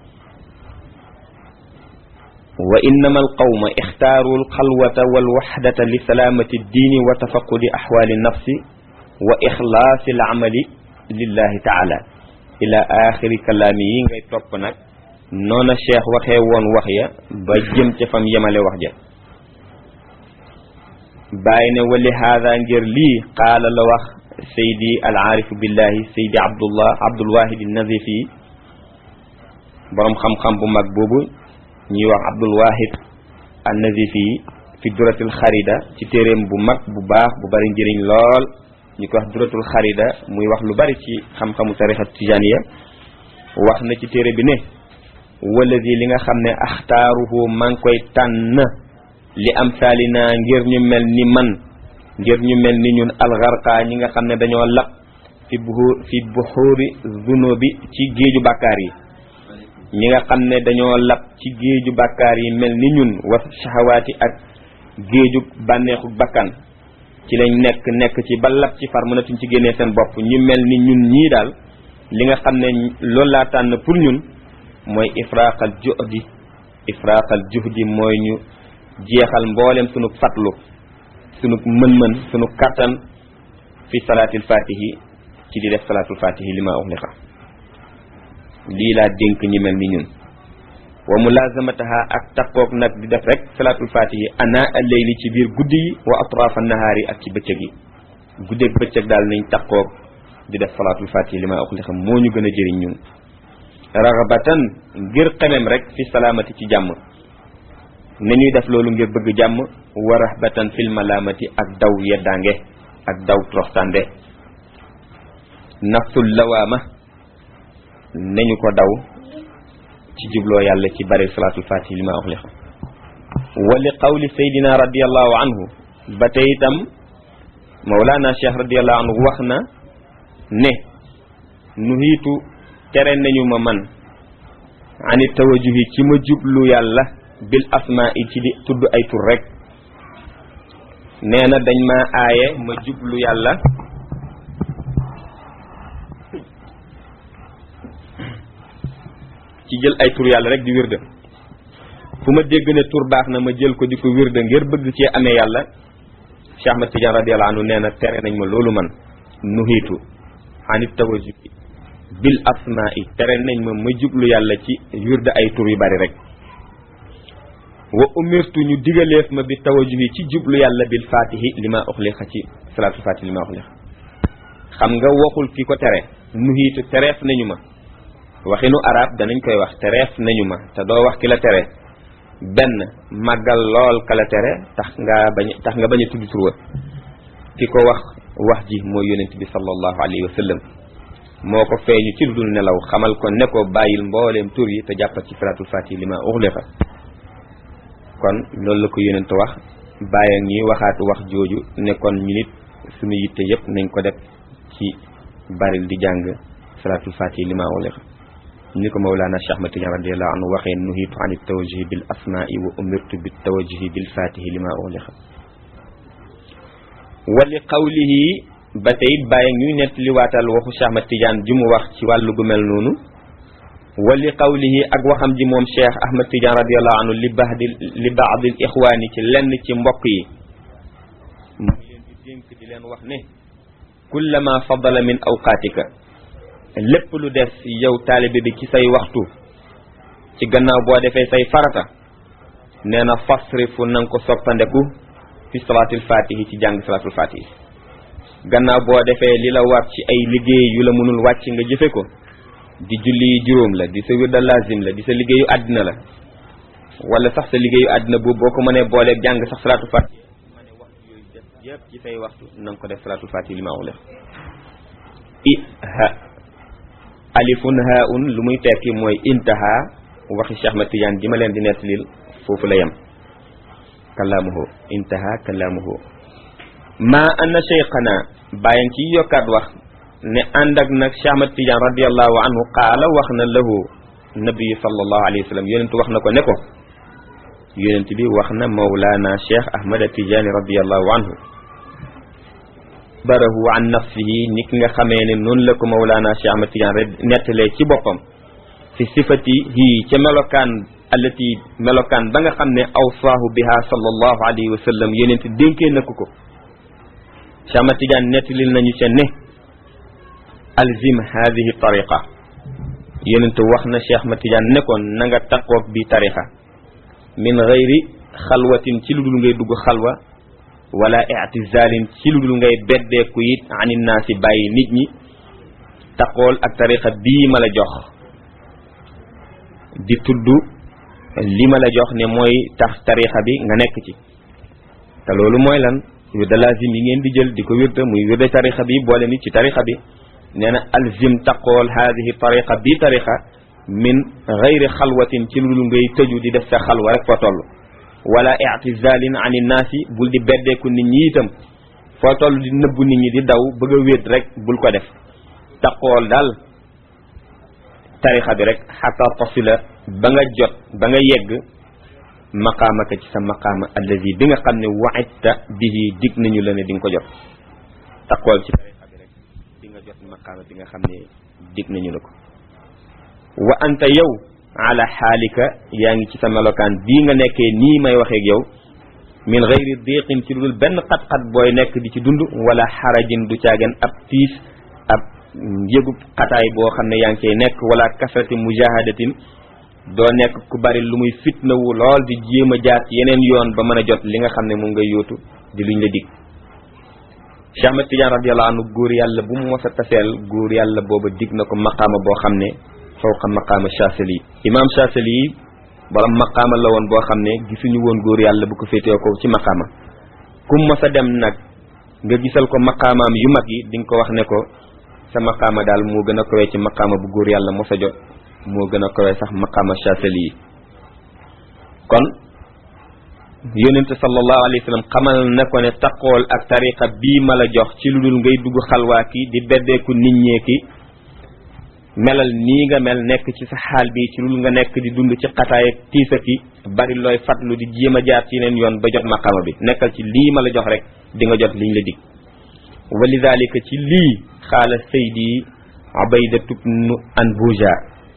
wa innama alqawma ixtaaru alxalwata walwaxdata li salaamati ddiini wa tafaqudi axwaali nafsi wa ixlaasi alamali lillahi taala ila axiri kalaami yi ngay topp nag noona cheikh waxee woon wax ya ba jëm ca fam yemale wax ja bàyyi ne wa li haada ngir lii qaala la wax saydi al aarifu billahi saydi abdullah abdulwahid nazifi boroom xam-xam bu mag boobu ñuy wax abdul wahid an nazifi fi duratil xarida ci téeréem bu mag bu baax bu bari njëriñ lool ñu ko wax duratul xarida muy wax lu bari ci xam-xamu tarixa tijaniya wax na ci téere bi ne waladi li nga xam ne axtaaruhu maa ngi koy tànn li am saalina ngir ñu mel ni man ngir ñu mel ni ñun algarqa ñi nga xam ne dañoo lap fi buxuur fi buxuuri zunubi ci géeju bàkkaar yi ñi nga xam ne dañoo lap ci géeju bàkkaar yi mel ni ñun wa shahawaati ak géeju bànneexu bakkan ci lañ nekk nekk ci ba lap ci far mënatuñ ci génnee seen bopp ñu mel ni ñun ñii daal li nga xam ne loolu laa tànn pour ñun mooy ifraqal juhdi ifraqal juhdi mooy ñu jeexal mboolem sunu fatlu sunu mën-mën sunu kattan fi salaatil fatihi ci di def salaatul fatihi li ma uxliqa lii laa dénk ñi mel ni ñun wa mulazamataha ak takkook nag di def rek salaatul fatihi ana al-layli ci biir guddi yi wa atrafa nahaari ak ci bëccëg yi guddeeg bëccëg daal nañ takkook di def salaatul fatihi li ma uxliqa moo ñu gën a jëriñ ñun raxabatan ngir xemem rek fi salaamati ci jàmm nañuy def loolu ngir bëgg jàmm wa rahbatan fil malaamati ak daw yeddaange ak daw troxtande nafsul lawaama nañu ko daw ci jubloo yàlla ci bari salaatul fatih li ma uxliq wa li qawli saydina radiallahu anhu ba tey itam mawlana cheikh radiallahu anhu wax na ne nuhiitu tere nañu ma man ani tawajuhi ci ma jublu yàlla bil asmaa i ci di tudd ay tur rek nee na dañ ma aaye ma jublu yàlla ci jël ay tur yàlla rek di wirde fu ma dégg ne tur baax na ma jël ko di ko wirde ngir bëgg cee amee yàlla Cheikh Ahmad Tidiane radiyallahu anhu nee na tere nañ ma loolu man nuhiitu anit tawajuhi bil asmaa i tere nañ ma ma jublu yàlla ci wirde ay tur yu bari rek wa umirtu ñu digaleef ma bi tawajuhi ci jublu yàlla bil fatihi li ma uxliqa ci salaatul fatihi li ma uxliqa xam nga waxul ki ko tere nuhiitu tereef nañu ma waxinu arab danañ koy wax tereef nañu ma te doo wax ki la tere benn màggal lool ka la tere tax nga bañ tax nga bañ a tudd tur wa ki ko wax wax ji mooy yonent bi sallallahu alayhi wa sallam moo ko feeñu ci lu dul nelaw xamal ko ne ko bàyyil mbooleem tur yi te jàppat ci salaatul fatihi li ma uxliqa kon loolu la ko yonent wax bàyyi ñuy waxaat wax jooju ne kon ñu nit suñu yitte yépp nañ ko def ci baril di jàng salaatul fatihi li ma uxliqa ni ko mawlaana Cheikh Ahmad Tidiane radiyallahu anhu waxee nuhiitu an tawajuhi bil asmaai wa umirtu bit tawajuhi bil fatihi li ma uxliqa wa li qawlihi ba tey bàyyi ñuy nett li waatal waxu Cheikh Ahmad Tidiane ji mu wax ci wàllu gu mel noonu wa li qawlihi ak waxam ji moom Cheikh Ahmad Tidiane radiyallahu anhu li baadi li baadil ixwaani ci lenn ci mbokk yi mu ngi leen di dénk di leen wax ne kullama fadala min awqaatika lépp lu des yow taalibe bi ci say waxtu ci gannaaw boo defee say farata nee na fasrifu na nga ko soppandeku fi salaatul fatihi ci jàng salaatul fatihi gannaaw boo defee li la war ci ay liggéey yu la mënul wàcc nga jëfe ko di julli juróom la di sa wirda lazim la di sa liggéeyu àddina la wala sax sa liggéeyu àddina boobu boo ko mënee booleeg jàng sax salaatul fatihi ma ne waxtu yooyu def yëpp ci say waxtu na nga ko def salaatul fatihi li ma wax i ha alifun haun lu muy tekki mooy intaha waxi Cheikh Ahmad Tidiane ji ma leen di nettalil foofu la yem kalaamuhu intaha kalaamuhu ma anna cheikhana bàyyan ci yokkaat wax ne ànd ak nag Cheikh Ahmad Tidiane radiallahu anhu qaala wax na lahu nabi sallallahu alayhi wa sallam yonent wax na ko ne ko yonent bi wax na mawlaana Cheikh Ahmad Tidiane radiallahu anhu barahu an nafsihi ni ki nga xamee ne noonu la ko mawlaana Cheikh Ahmad Tidiane rek nettalee ci boppam fi sifatihi ca melokaan allati melokaan ba nga xam ne awsaahu biha sallallahu alayhi wa sallam yonent dénkee na ko ko Cheikh Ahmad Tidiane nettalil nañu ca ne alzim hadihi tariqa yonent wax na Cheikh Ahmad Tidiane ne ko na nga taqoog bi tariqa min gayri xalwatin ci lu dul ngay dugg xalwa wala i'tizalin ci lu dul ngay beddeeku it anin naasi bàyyi nit ñi taqool ak tariqa bii ma la jox di tudd li ma la jox ne mooy tax tariqa bi nga nekk ci te loolu mooy lan wirda lazim yi ngeen di jël di ko wirda muy wirda tarixa bi boole nit ci tarixa bi nee na alzim taqool haadihi tariqa bi tariqa min gayri xalwatin ci lu ngay tëju di def sa xalwa rek foo toll wala i'tizalin an innaasi bul di beddeeku nit ñi itam foo toll di nëbbu nit ñi di daw bëgg a wéet rek bul ko def taqool daal tariqa bi rek xata tasila ba nga jot ba nga yegg maqaamaka ci sa maqaama allazi bi nga xam ne wa'itta bihi dig nañu la ne di nga ko jot taqool ci tariqa bi rek di nga jot maqaama bi nga xam ne dig nañu la ko wa anta yow ala xaalika yaa ngi ci sa melokaan bii nga nekkee nii may waxeeg yow min gayri diqin ci dul benn xat-xat booy nekk di ci dund wala xarajin du caagen ab tiis ab yëgub xataay boo xam ne yaa ngi cay nekk wala kasrati mujahadatin doo nekk ku bari lu muy fitnawu lool di jéem a jaar ci yeneen yoon ba mën a jot li nga xam ne moom ngay yóotu di luñ la dig Cheikh Ahmed Tidiane radiyallahu anhu góor yàlla bu mu mos a taseel góor yàlla booba dig na ko maqaama boo xam ne fawqa maqaama Chazali imaam Chazali borom maqaama la woon boo xam ne gisuñu woon góor yàlla bu ko féetee ko ci maqaama kum mos a dem nag nga gisal ko maqaamaam yu mag yi di nga ko wax ne ko sa maqaama daal moo gën a kawee ci maqaama bu góor yàlla mos a jot moo gën a kawee sax maqaama Chazali yi kon yonente sallallahu alayhi wa sallam xamal na ko ne taqool ak tariqa bii ma la jox ci lu dul ngay dugg xalwaa ki di beddeeku nit ñee ki melal nii nga mel nekk ci sa xaal bi ci lul nga nekk di dund ci xataay ak tiisa ki bari looy fatlu di jéem a jaar ci yeneen yoon ba jot maqama bi nekkal ci lii ma la jox rek di nga jot liñ la dig wa lidalika ci lii xaala saydi ubaydatu bnu anbuja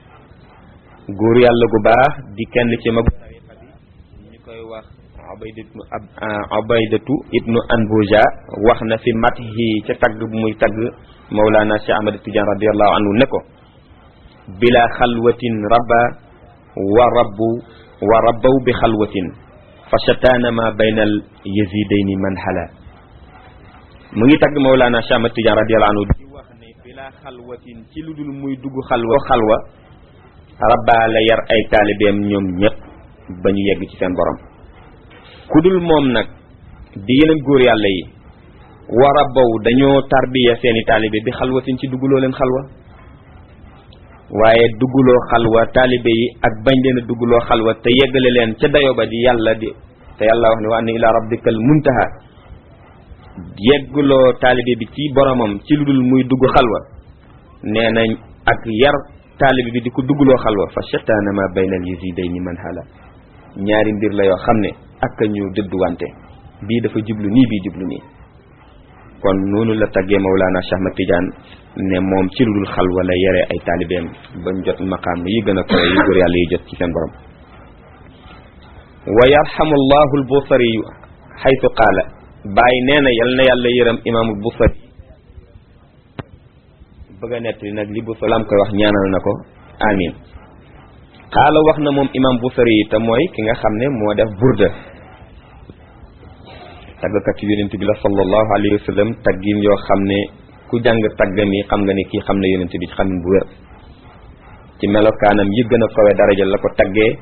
góor yàlla gu baax di kenn ci magu tariqa bi ñu koy wax ubaydatu ubaydatu ibnu anbuja wax na fi matihi ca tagg bu muy tagg mawlana cheikh ahmad tidiane radiallahu anhu ne ko bila xalwatin rabba wa rabbu wa rabbaw bi xalwatin fa shataana ma bayna al yazidayni man hala mu ngi tagg Mawlana Cheikh Ahmad Tidiane radiyallahu anhu di wax ne bila xalwatin ci lu dul muy dugg xalwa xalwa rabba la yar ay taalibeem ñoom ñëpp ba ñu yegg ci seen borom ku dul moom nag di yeneen góor yàlla yi wa rabbaw dañoo tarbiya seeni taalibe bi xalwatin ci dugguloo leen xalwa waaye dugguloo xalwa taalibe yi ak bañ leen a dugguloo xalwa te yeggale leen ca dayo ba di yàlla di te yàlla wax ne wa anna ila rabbikal muntaha yegguloo taalibe bi ci boromam ci lu dul muy dugg xalwa nee nañ ak yar taalibe bi di ko dugguloo xalwa fa shataana ma bayna al yazidayni man hala ñaari mbir la yoo xam ne ak ñu dëdduwante bii dafa jublu nii bii jublu nii kon noonu la taggee Mawlana Cheikh Ahmad Tidiane ne moom ci lu dul xalwa la yere ay taalibeem bañ jot maqaam yi gën a koy yu góor yàlla yi jot ci seen borom wa yarhamu llahu albusari xaytu qaala bàyyi nee na yal na yàlla yërëm imaamul busari bëgg a nettali nag li busari am koy wax ñaanal na ko amin qaala wax na moom imam busari yi te mooy ki nga xam ne moo def burda tàggkat yonent bi la sallallahu alayhi wa sallam taggin yoo xam ne ku jàng taggam yi xam nga ne kii xam ne yonent bi xam bu wér ci melokaanam yi gën a kawe daraja la ko taggee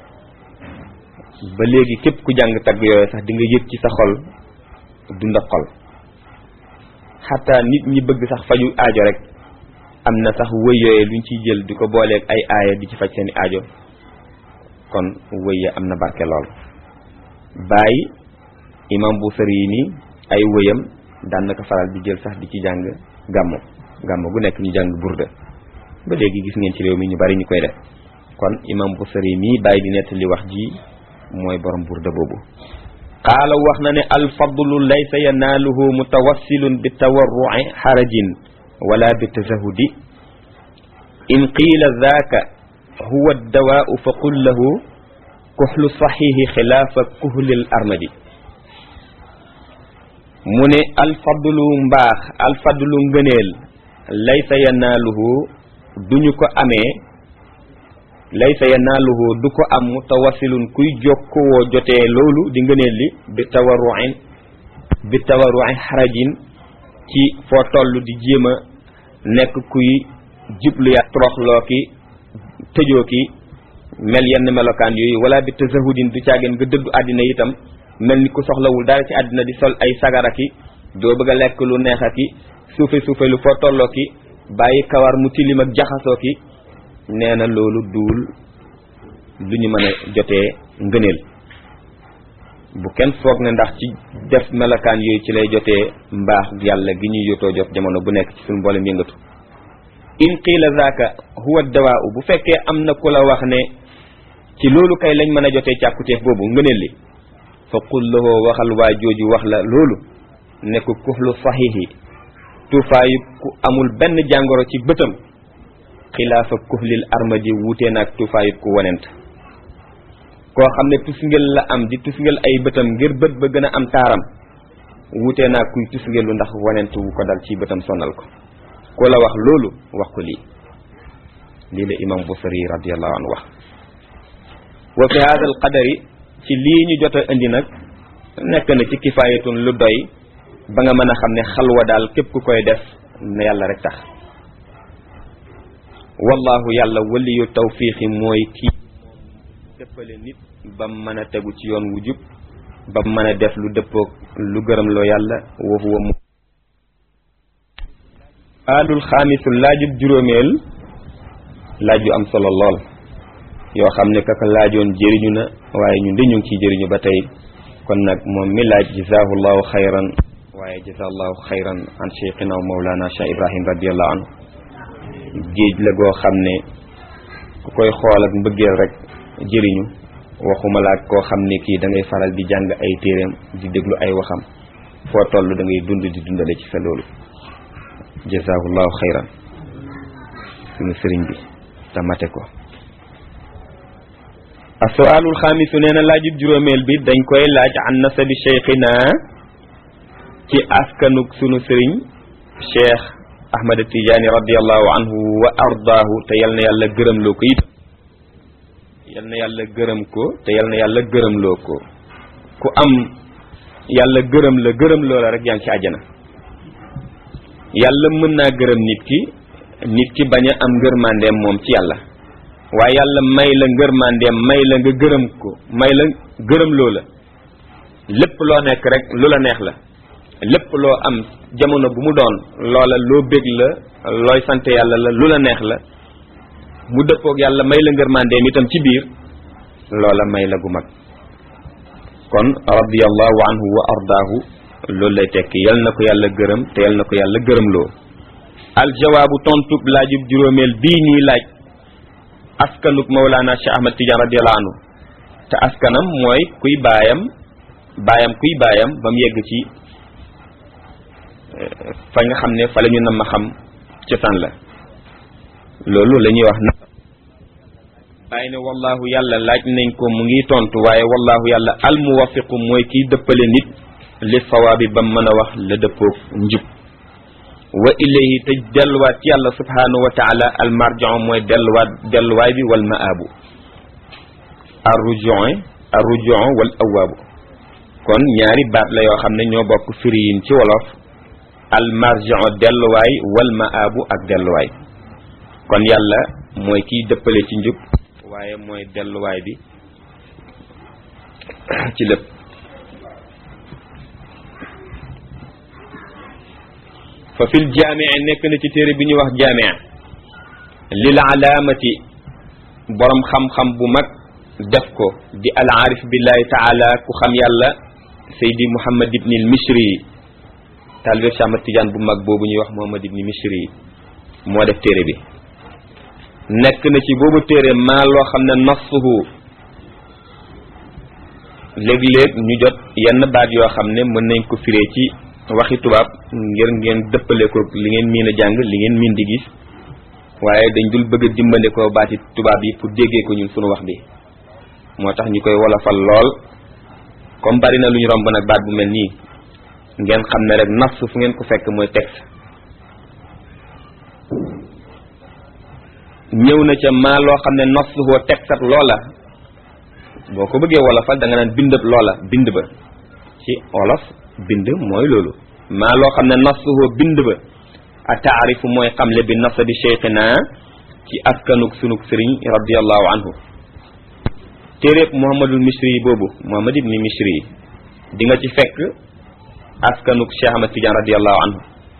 ba léegi képp ku jàng tagg yooyu sax di nga yëg ci sa xol dund ak xol xataa nit ñi bëgg sax faju aajo rek am na sax wëy yooyu luñ ciy jël di ko booleeg ay aaya di ci faj seeni aajo kon wëy ya am na barke lool bàyyi imam bu sëri yi nii ay wëyam daan na ko faral di jël sax di ci jàng gàmmu gàmmu gu nekk ñu jàng burda ba léegi gis ngeen ci réew mi ñu bari ñu koy def kon imam bu sëri mii bàyyi di nettali wax ji mooy borom burda boobu qaala wax na ne alfadlu laysa yanaaluhu mutawassilun bi tawarru'i xarajin wala bi tazahudi in qiila daaka huwa addawaau fa qul lahu kuxlu saxiixi xilaafa kuhlil armadi mu ne alfadlu mbaax alfadlu ngëneel laysa yanaaluhu duñu ko amee laysa yanaaluhu du ko am mutawassilun kuy jokkoo jotee loolu di ngëneel li bi tawarruin bi tawarruin xarajin ci foo toll di jéem a nekk kuy jublu ya toroxloo ki tëjoo ki mel yenn melokaan yooyu wala bi tazahudin du caageen nga dëddu àddina itam mel ni ku soxlawul dara ci àddina di sol ay sagara ki doo bëgg a lekk lu neex ki suufe suufe lu foo tolloo ki bàyyi kawar mu tilim ak jaxasoo ki nee na loolu duul lu ñu mën a jotee ngëneel bu kenn foog ne ndax ci def melokaan yooyu ci lay jotee mbaax yàlla gi ñuy yotoo jot jamono bu nekk ci suñu mboolem yëngatu in qiila zaaka huwa dawaa bu fekkee am na ku la wax ne ci loolu kay lañ mën a jotee càkkuteef boobu ngëneel li fa qul lahu waxal waa jooju wax la loolu ne ko kuxlu saxiixi tuufaayu ku amul benn jàngoro ci bëtam xilaafa kuxlil armadi wuutee naag tuufaayu ku wonent koo xam ne tusngel la am di tusngel ay bëtam ngir bët ba gën a am taaram wuutee naag kuy tusngelu ndax wonent wu ko dal ci bëtam sonal ko ku la wax loolu wax ko lii lii la imam Busiri radiallahu anhu wax wa fi hada al qadari ci lii ñu jot a indi nag nekk na ci kifaayatun lu doy ba nga mën a xam ne xalwa daal képp ku koy def na yàlla rek tax wallahu yàlla waliyu tawfiixi mooy kii dëppale nit ba mën a tegu ci yoon wu jub ba mën a def lu dëppoog lu gërëm loo yàlla wa huwa mu aalul xaamisul laajub juróomeel laaj yu am solo lool yoo xam ne kaka laajoon jëriñu na waaye ñun de ñu ngi ciy jëriñu ba tey kon nag moom mi laaj jazaahu llahu xayran waaye jazaa llahu xayran an cheikhina wa mawlana cheikh ibrahim radiallahu anhu géej la goo xam ne ku koy xool ak mbëggeel rek jëriñu waxuma la ak koo xam ne kii da ngay faral di jàng ay téeréem di déglu ay waxam foo toll da ngay dund di dundale ci sa loolu jazaahu llahu xayran suñu sëriñ bi te mate ko assoalul xaamisu nee na laajub juróomeel bi dañ koy laaj an nasabi cheikhina ci askanuk sunu sëriñ cheikh ahmad tijaani radiallahu anhu wa ardaahu te yal na yàlla gërëmloo ko it yal na yàlla gërëm ko te yal na yàlla gërëmloo ko ku am yàlla gërëm la gërëm loo la rek yaa ngi ci àjjana yàlla mën naa gërëm nit ki nit ki bañ a am ngërmandeem moom ci yàlla waaye yàlla may la ngërmandeem may la nga gërëm ko may la gërëm loo la lépp loo nekk rek lu la neex la lépp loo am jamono bu mu doon loola loo bég la looy sant yàlla la lu la neex la mu dëppoog yàlla may la ngërmandeem itam ci biir loola may la gu mag kon radiyallahu anhu wa ardaahu loolu lay tekki yal na ko yàlla gërëm te yal na ko yàlla gërëmloo aljawaabu tontub laajub juróomeel bii ñuy laaj askanuk Mawlana Cheikh Ahmad Tidiane radiyallahu anhu te askanam mooy kuy baayam baayam kuy baayam ba mu yegg ci fa nga xam ne fa la ñu nam ma xam cosaan la loolu la ñuy wax na bàyyi ne wallahu yàlla laaj nañ ko mu ngi tontu waaye wallahu yàlla almuwafiqu mooy kiy dëppale nit li sawaabi ba mën a wax la dëppoog njub wa ilayhi te delluwaat ci yàlla subhanahu wa taala almarjiu mooy delluwaat delluwaay bi wal maabu arrujon arrujon wal awaabu kon ñaari baat la yoo xam ne ñoo bokk firiyin ci wolof almarjiu delluwaay wal maabu ak delluwaay kon yàlla mooy kiy dëppale ci njub waaye mooy delluwaay bi ci lépp fa fil jaamia nekk na ci téere bi ñuy wax jaamia lil alaamati borom xam-xam bu mag def ko di al aarif billahi taala ku xam yàlla saydi muhammad ibni al mishri taalibe Cheikh Ahmad Tidiane bu mag boobu ñuy wax muhammad ibni mishri moo def téere bi nekk na ci boobu téere maa loo xam ne nassuhu léeg-léeg ñu jot yenn baat yoo xam ne mën nañ ko firee ci waxi tubaab ngir ngeen dëppale ko li ngeen miin a jàng li ngeen miin di gis waaye dañ dul bëgg a dimbale ko baati tubaab yi pour déggee ko ñun sunu wax bi moo tax ñu koy wolofal lool comme bari na lu ñu romb nag baat bu mel nii ngeen xam ne rek nas fu ngeen ko fekk mooy texte ñëw na ca maa loo xam ne nas woo texte ak loola boo ko bëggee wolofal da nga naan bindab loola bind ba ci olof bind mooy loolu maa loo xam ne nasuhu bind ba a taarifu mooy xamle bi nasabi cheikhina ci askanuk sunuk sëriñ radiallahu anhu téeréeb muhammadul misri yi boobu muhammad ibni misri yi di nga ci fekk askanuk Cheikh Ahmad Tidiane radiallahu anhu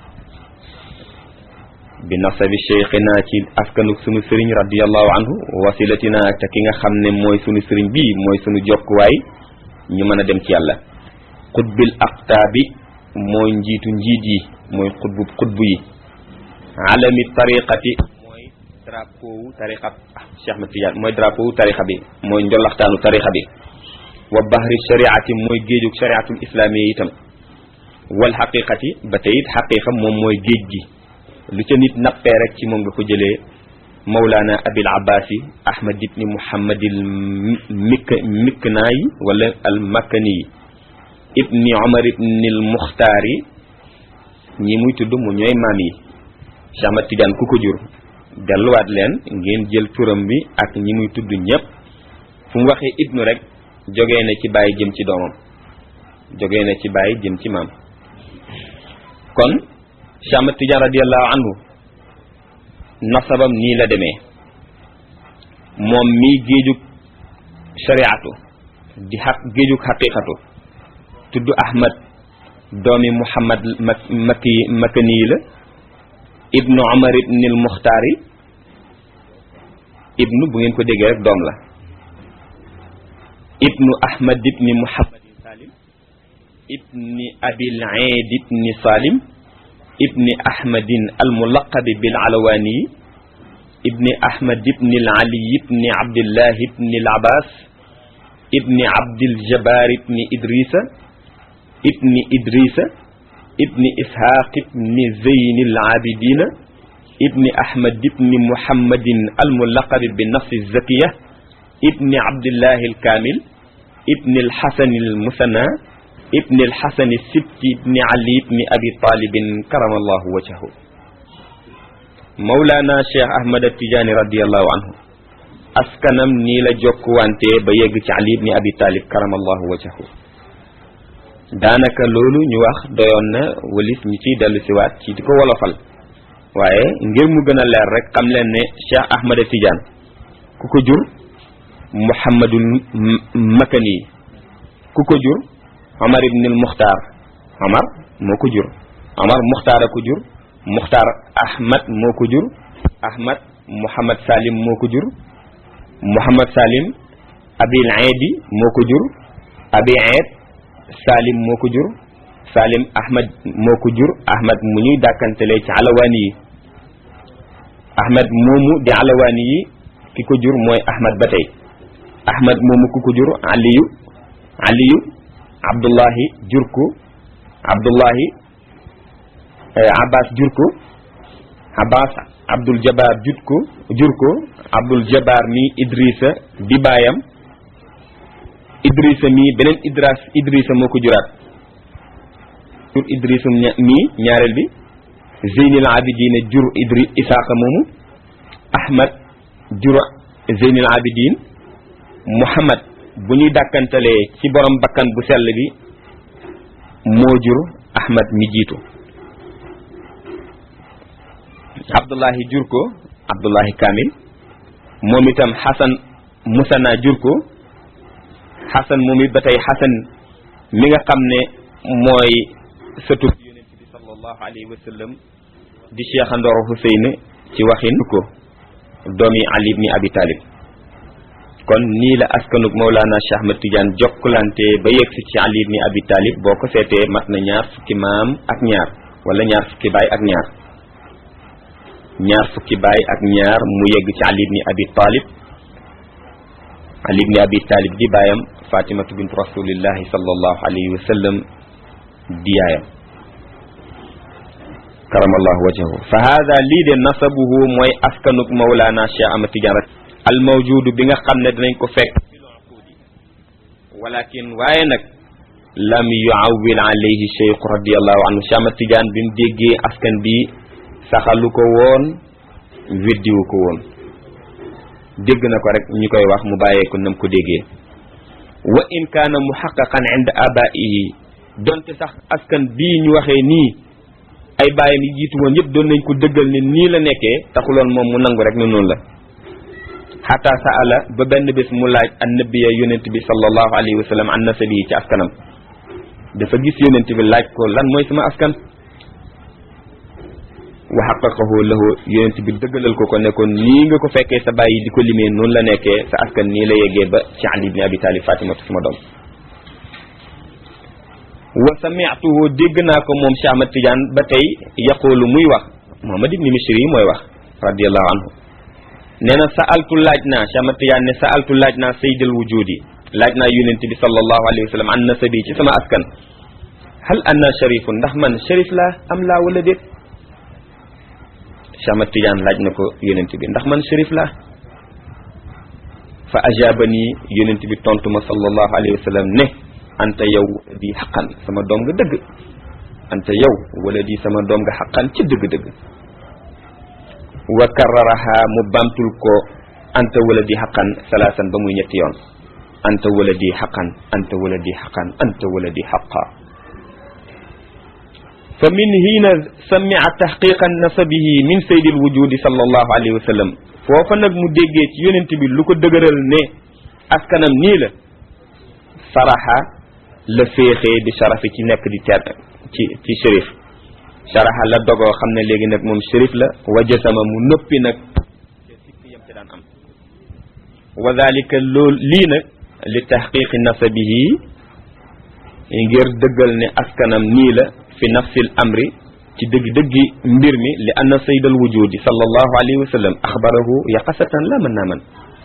bi nasabi cheikhina ci askanuk sunu sëriñ radiallahu anhu wasilatina te ki nga xam ne mooy sunu sëriñ bii mooy sunu jokkuwaay ñu mën a dem ci yàlla xutbil aqtaabi mooy njiitu njiit yi mooy xutbu xutbu yi alami tariqati mooy drapeau wu tariqa Cheikh Ahmad Tidiane mooy drapeau wu tariqa bi mooy njolaxtaanu tariqa bi wa bahri shariati mooy géejug shariatul islaamiya itam wal xaqiqati ba tey it xaqiqa moom mooy géej gi lu ca nit nappee rek ci moom nga ko jëlee mawlaana abil abbaasi ahmad ibni muhammadil mik miknaayi wala al makkani yi ibni omar ibni al muxtaari ñi muy tudd mu ñooy maam yi Cheikh Ahmad Tidiane ku ko jur delluwaat leen ngeen jël turam bi ak ñi muy tudd ñëpp fu mu waxee ibnu rek jógee na ci bàyyi jëm ci doomam jógee na ci bàyyi jëm ci maam kon Cheikh Ahmad Tidiane radiallahu anhu nasabam nii la demee moom mii géejug shariatu di xaq géejug xaqiqatu tudd Ahmad doomi Muhammad makki makkani la ibnu Omar ibni al Muxtaari ibnu bu ngeen ko déggee rek doom la ibnu Ahmad ibni Muhammadin Salim ibni Abil Eid ibni Salim ibni Ahmadin al mulaqabi bil alawaani ibni Ahmad ibni al Ali ibni Abdillah ibni al Abbas ibni Abdil Jabbar ibni Idrisa ibni Idrisa ibni Ishaq ibni Zeyn al Abidina ibni Ahmad ibni Muhammadin al mulaqabi bi nafsi zakiya ibni Abdillah al Kamil ibni al Hasan al Musanna ibni alxasani sibti ibni ali ibni abi talibin karamallahu wajhahu mawlaana cheikh ahmad tijaani radiallahu anhu askanam nii la jokkuwante ba yegg ci ali ibni abi talib karamallahu wajhahu daanaka loolu ñu wax doyoon na walis ñu ciy dellu siwaat ci di ko wolofal waaye ngir mu gën a leer rek xam leen ne cheikh ahmad tijaan ku ko jur muhammadul makani ku ko jur Omar ibn al Muxtaar Omar moo ko jur Omar Muxtaar a ko jur Muxtaar Ahmad moo ko jur Ahmad Mouhamad Salim moo ko jur Mouhamad Salim Abil Eedi moo ko jur Abi Eed Salim moo ko jur Salim Ahmad moo ko jur Ahmad mu ñuy dàkkantelee ci alawaani yi Ahmad moomu di alawaani yi ki ko jur mooy Ahmad ba tey Ahmad moomu ku ko jur Aliyu Aliyu abdullahi jur ko abdullahi abbas jur ko abbas abdul jabar jur ko jur ko abdul jabar mi idrissa di baayam idrissa mi beneen idras idrissa moo ko juraat jur idrissa mi ñaareel bi zeynil abidin jur idri isaaqa moomu ahmad jur zeynil abidin muhammad bu ñuy dàkkantalee ci borom bakkan bu sell bi moo jur ahmad mi jiitu abdullahi jur ko abdullahi kamil moom itam xasan musana jur ko xasan moom it ba tey xasan mi nga xam ne mooy sëtub yonent bi sallallahu alayhi wa sallam di cheikh andoor Huseyn ci waxin ko doomi ali ibni abi talib kon nii la askanug Mawlana Cheikh Ahmad Tidiane jokkalante ba yegsi ci Ali ibn Abi Talib boo ko seetee mat na ñaar fukki maam ak ñaar wala ñaar fukki baay ak ñaar ñaar fukki baay ak ñaar mu yegg ci Ali ibn Abi Talib Ali ibn Abi Talib di baayam Fatimatu bint rasulillahi sallallahu alayhi wa sallam di yaayam karamallahu wajhahu fa hada lii de nasabuhu mooy askanug Mawlana Cheikh Ahmad Tidiane al mawjudu bi nga xam ne dinañ ko fekk walakin waaye nag lam yuawil alayhi cheikh radiallahu anhu Cheikh Ahmad Tidiane bi mu déggee askan bi saxalu ko woon weddiwu ko woon dégg na ko rek ñu koy wax mu bàyyee ko nam ko déggee wa in kaana muhaqqaqan inda abaihi donte sax askan bii ñu waxee nii ay bàyyam yi jiitu woon yëpp doon nañ ko dëggal ne nii la nekkee taxuloon moom mu nangu rek ne noonu la xataa saala ba benn bés mu laaj annabiya yonent bi sallallahu alayhi wa sallam an nasabi ci askanam dafa gis yonent bi laaj ko lan mooy sama askan wa xaqaqahu lahu yonent bi dëggalal ko ko ne ko nii nga ko fekkee sa bàyyi di ko limee noonu la nekkee sa askan nii la yeggee ba ci Ali ibn Abi Talib Fatimatu sama doom wa sami'tuhu dégg naa ko moom Cheikh Ahmad Tidiane ba tey yaqulu muy wax Muhammad ibn Mishri mooy wax radiyallahu anhu nee na sa'altu laaj naa Cheikh Ahmad Tidiane ne sa'altu laaj naa sayyidal wujudi laaj naa yonent bi sallallahu alayhi wa sallam an nasabi ci sama askan hal anna sharifun ndax man sharif laa am laa wala déet Cheikh Ahmad Tidiane laaj na ko yonent bi ndax man sharif laa fa ajabani yonent bi tontu ma sallallahu alayhi wa sallam ne anta yow di xaqan sama doom nga dëgg anta yow wala di sama doom nga xaqan ci dëgg-dëgg wa kararaha mu bamtul ko anta wala di xaqan salaasan ba muy ñetti yoon anta wala di xaqan anta wala di xaqan anta wala di xaqa fa min hiina samia taxqiqa nasabihi min saydil wujudi sallallahu alayhi wa sallam foofa nag mu déggee ci yonent bi lu ko dëgëral ne askanam nii la saraxa la féexee di sharafi ci nekk di ter ci ci shérif sharaxa la dogoo xam ne léegi nag moom shérif la wajasama mu noppi nag te sikk yam ci daan am wa dalika loolu lii nag li taxqiqi nasabihi ngir dëggal ne askanam nii la fi nafsil amri ci dëgg-dëggi mbir mi li anna sayyidal wujudi sallallahu alayhi wa sallam axbarahu yaqasatan la mën naa man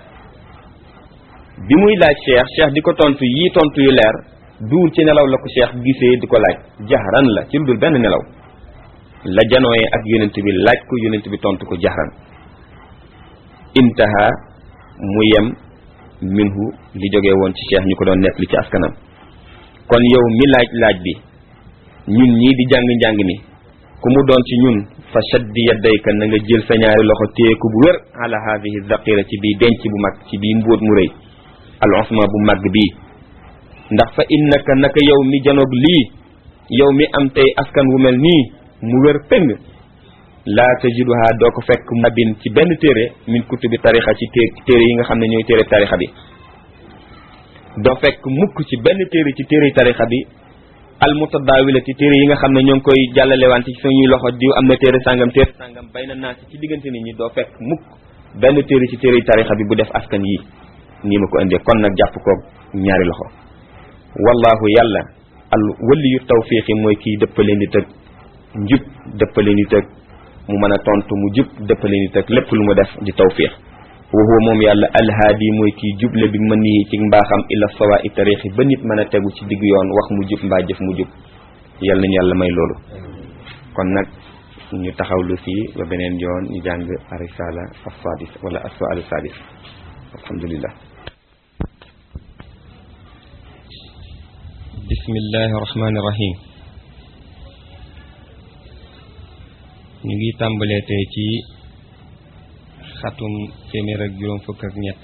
bi muy laaj cheikh cheikh di ko tontu yii tontu yu leer duur ci nelaw la ko cheikh gisee di ko laaj jaxran la ci lu dul benn nelaw la janooyee ak yonent bi laaj ko yonent bi tontu ko jaxran intaha mu yem minhu li jógee woon ci cheikh ñu ko doon nekk li ci askanam kon yow mi laaj laaj bi ñun ñii di jàng njàng mi ku mu doon ci ñun fa shaddi yaddayka na nga jël sa ñaari loxo téeku bu wér ala hadihi zaqira ci bii denc bu mag ci bii mbóot mu rëy al usma bu mag bii ndax fa innaka naka yow mi janoog lii yow mi am tey askan wu mel nii mu wér péng laa tajiduha doo ko fekk nabin ci benn téere min kutubi tarixa ci téere yi nga xam ne ñooy téere tarixa bi doo fekk mukk ci benn téere ci téere tarixa bi al mutadaawilati téere yi nga xam ne ñoo ngi koy jàllalewante ci suñuy loxo diw am na téere sàngam téere sàngam bay na naasi ci diggante nit ñi doo fekk mukk benn téere ci téere tarixa bi bu def askan yi nii ma ko indee kon nag jàpp ko ñaari loxo wallahu yàlla al waliyu tawfiqi mooy kii dëppale nit ak njub dëppale nit ak mu mën a tontu mu jub dëppale nit ak lépp lu mu def di tawfiq wa huwa moom yàlla alhaadi mooy kii juble bi mën nii ci mbaaxam ila sawa i tariixi ba nit mën a tegu ci digg yoon wax mu jub mbaa jëf mu jub yàlla nañu yàlla may loolu kon nag ñu taxawlu fii ba beneen yoon ñu jàng arisala as-sadis wala as-su'al as-sadis alhamdulillah bismillahi rahmani rahim ñu ngi tàmbalee tey ci xatum téeméer ak juróom fukk ak ñett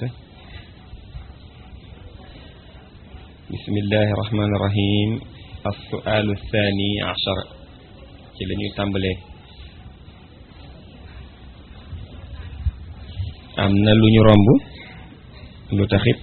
bismillahi rahmani rahim as-su'alu thani ashar ci la ñuy tàmbalee am na lu ñu romb lu taxit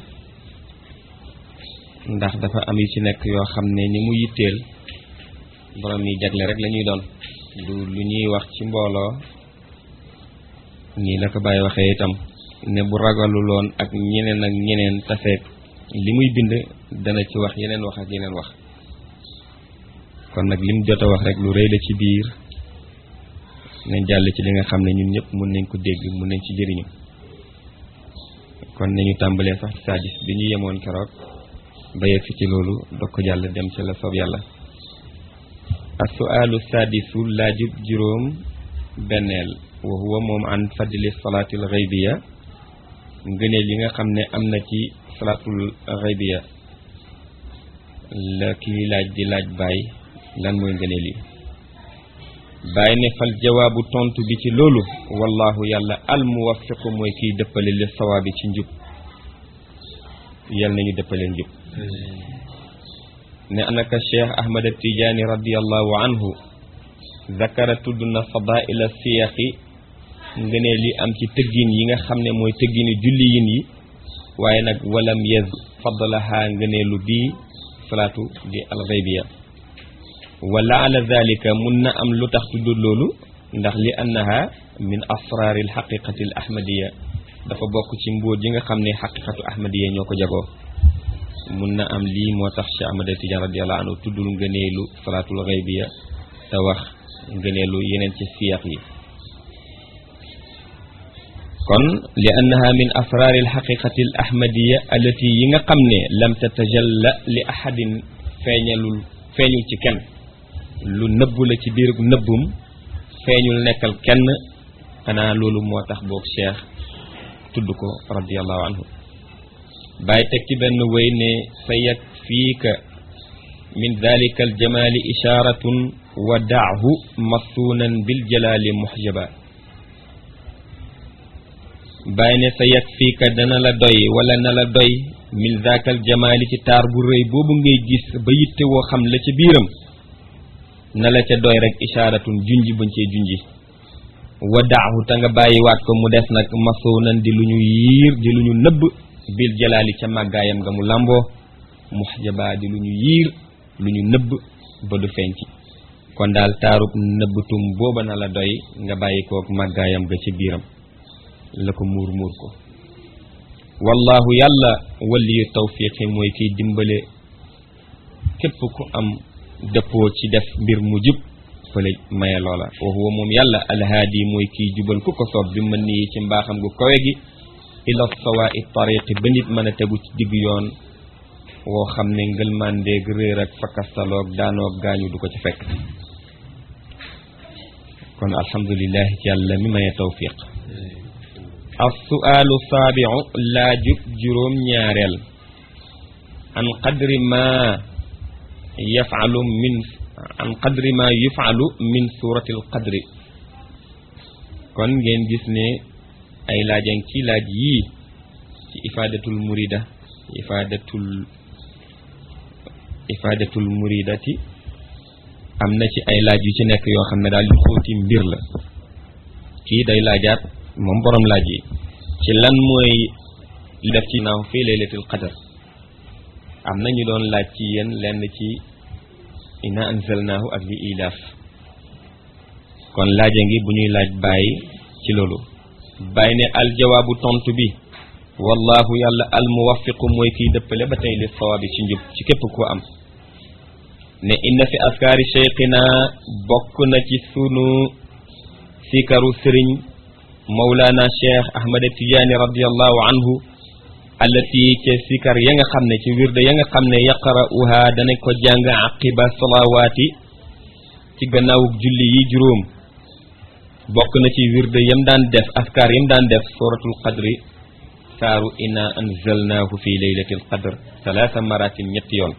ndax dafa am yu ci nekk yoo xam ne ni mu yitteel borom yi jagle rek la ñuy doon du lu ñuy wax ci mbooloo nii la ko bàyyi waxee itam ne bu ragaluloon ak ñeneen ak ñeneen tafeek li muy bind dana ci wax yeneen wax ak yeneen wax kon nag lim jot a wax rek lu rëy la ci biir nañ jàll ci li nga xam ne ñun ñëpp mun nañ ko dégg mun nañ ci jëriñu kon nañu tàmbalee sax ci saadis bi ñu yemoon keroog ba yegg ci loolu dog ko jàll dem ci la soob yàlla as-su'aalu saadisu laajub juróom benneel wa huwa moom an fadli salaatil xaybiya ngëneel yi nga xam ne am na ci salaatul xaybiya la kii laaj di laaj baay lan mooy ngëneel yi baay ne fal jawaabu tontu bi ci loolu wallahu yàlla al muwaffiqu mooy kiy dëppale li sawaabi ci njub yal nañu dëppale njub ne anaka cheikh ahmad tijaani radiallahu anhu zakara tudd na fadaila siyaqi ngëneel li am ci tëggin yi nga xam ne mooy tëggini julli yin yi waaye nag walam yez fadlaha ngëneelu bii salaatu di alxaybiya wala ala dalika mun na am lu tax tuddul loolu ndax li annaha min asraari alxaqiqati al ahmadiya dafa bokk ci mbóot yi nga xam ne xaqiqatu ahmadiya ñoo ko jagoo mun na am lii moo tax Cheikh Ahmad Tidiane radiallahu anhu tuddul ngëneelu salaatul xaybiya te wax ngëneelu yeneen ci siyaaq yi kon li annaha min asraari alxaqiqati al ahmadiya allati yi nga xam ne lam tatajalla li ahadin feeñalul feeñul ci kenn lu nëbbu la ci biir nëbbum feeñul nekkal kenn xanaa loolu moo tax boog cheikh tudd ko radiallahu anhu bàyyi teg ci benn wéy ne sa yakfiika min dalika aljamaali isharatun wa daahu masuunan biljalaali muxjaba bàyyi ne sa yakfiika dana la doy wala na la doy min daaka aljamaali ci taar bu rëy boobu ngay gis ba yitte woo xam la ca biiram na la ca doy rek isharatun junji bañ cee junji wa daahu te nga bàyyiwaat ko mu des nag masuunan di lu ñu yiir di lu ñu nëbb bil jalaali ca màggaayam nga mu làmboo muxjaba di lu ñu yiir lu ñu nëbb ba du feeñ ci kon daal taarub nëbbtum booba na la doy nga bàyyi kook màggaayam ga ci biiram la ko muur muur ko wallahu yàlla waliyu tawfiqi mooy kiy dimbale képp ku am dëppoo ci def mbir mu jub fële maye loola wa huwa moom yàlla alhaadi mooy kiy jubal ku ko soob bi mën nii ci mbaaxam gu kawe gi ila sawaa'i tariqi ba nit mën a tegu ci digg yoon woo xam ne ngëlmandeeg réer ak fakastaloog daanoog gaañu du ko ci fekk kon alhamdulilahi ci yàlla mi maye tawfiq assuaalu saabiu laajub juróom ñaareel an qadri ma yafalu min an qadri ma yufalu min surati al qadri kon ngeen gis ne ay laajang ci laaj yii ci ifaadatul murida ifaadatul ifaadatul muridati am na ci ay laaj yu ci nekk yoo xam ne daal yu xóoti mbir la kii day laajaat moom borom laaj yi ci lan mooy li def ci naaw fii laylatul qadr am na ñu doon laaj ci yéen lenn ci inna anzalnaahu ak li ilaaf kon laaja ngi bu ñuy laaj bàyyi ci loolu bàyyi ne aljawaabu tontu bi wallahu yàlla almuwaffiqu mooy kiy dëppale ba tey li sawaabi ci njub ci képp ko am ne inna fi askaari cheikhina bokk na ci sunu sikaru sëriñ mawlaana cheikh ahmad tijaani radiallahu anhu allati ca sikar ya nga xam ne ci wirde ya nga xam ne yaqra'uha dana ko jàng aqiba salawaati ci gannaawuk julli yi juróom bokk na ci wirde yam daan def askar yam daan def suratul qadri saaru inna anzalnaahu fi laylatil qadr salaasa maratin ñetti yoon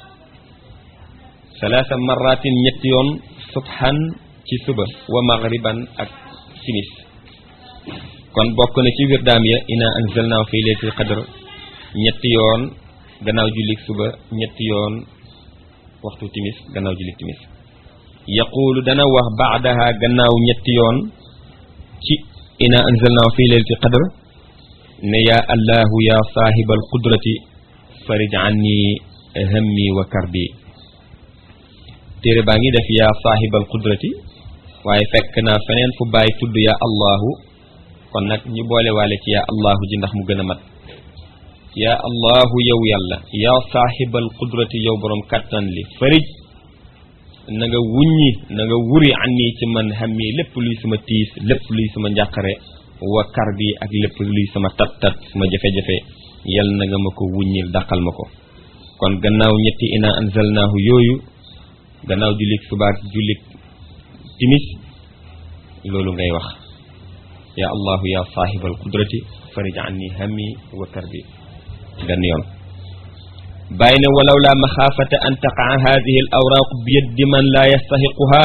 salaasa maratin ñetti yoon subhan ci suba wa maghriban ak simis kon bokk na ci wirdaam ya inna anzalnaahu fi laylatil qadr ñetti yoon gannaaw jullik suba ñetti yoon waxtu timis gannaaw jullik timis yaquulu dana wax baadaha gannaaw ñetti yoon ci inna anzalnaahu fi laylatil qadr ne yaa allahu yaa saahibal qudrati farij anni hammi wa karbi téere baa ngi def yaa saahibal qudrati waaye fekk naa feneen fu bàyyi tudd yaa allahu kon nag ñu boole waale ci yaa allahu ji ndax mu gën a mat yaa allahu yow yàlla yaa saahibal qudrati yow borom kattan li farij na nga wuññi na nga wuri anni ci man hammi lépp luy sama tiis lépp luy sama njàqare wa kar bi ak lépp luy sama tat tat sama jafe-jafe yal na nga ma ko wuññil dàqal ma ko kon gannaaw ñetti ina anzalnaahu yooyu gannaaw jullik subaak jullik timis loolu ngay wax ya allahu ya saahibal qudrati farij anni hammi wa karbi benn yoon bàyyi ne walaw la maxaafata an taqaa hadihi al awraaq bi yaddi man la yastahiquha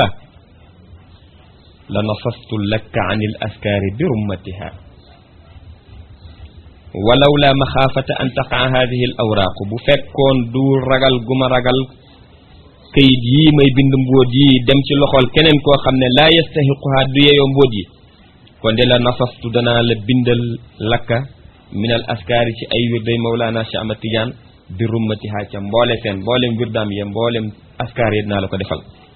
la nasastu lakka an il askaari bi rummatiha walaw la maxaafata an taqaa hadihi al awraaqu bu fekkoon du ragal gu ma ragal këyit yii may bind mbóot yi dem ci loxol keneen koo xam ne laa yastahiquha du yeyoo mbóot yi kon de la nasastu danaa la bindal lakka min al askaari ci ay wirday mawlaana Cheikh Ahmad Tidiane bi rummatiha ca mboole seen mboolem wirdaam ya mboolem askaar yi dinaa la ko defal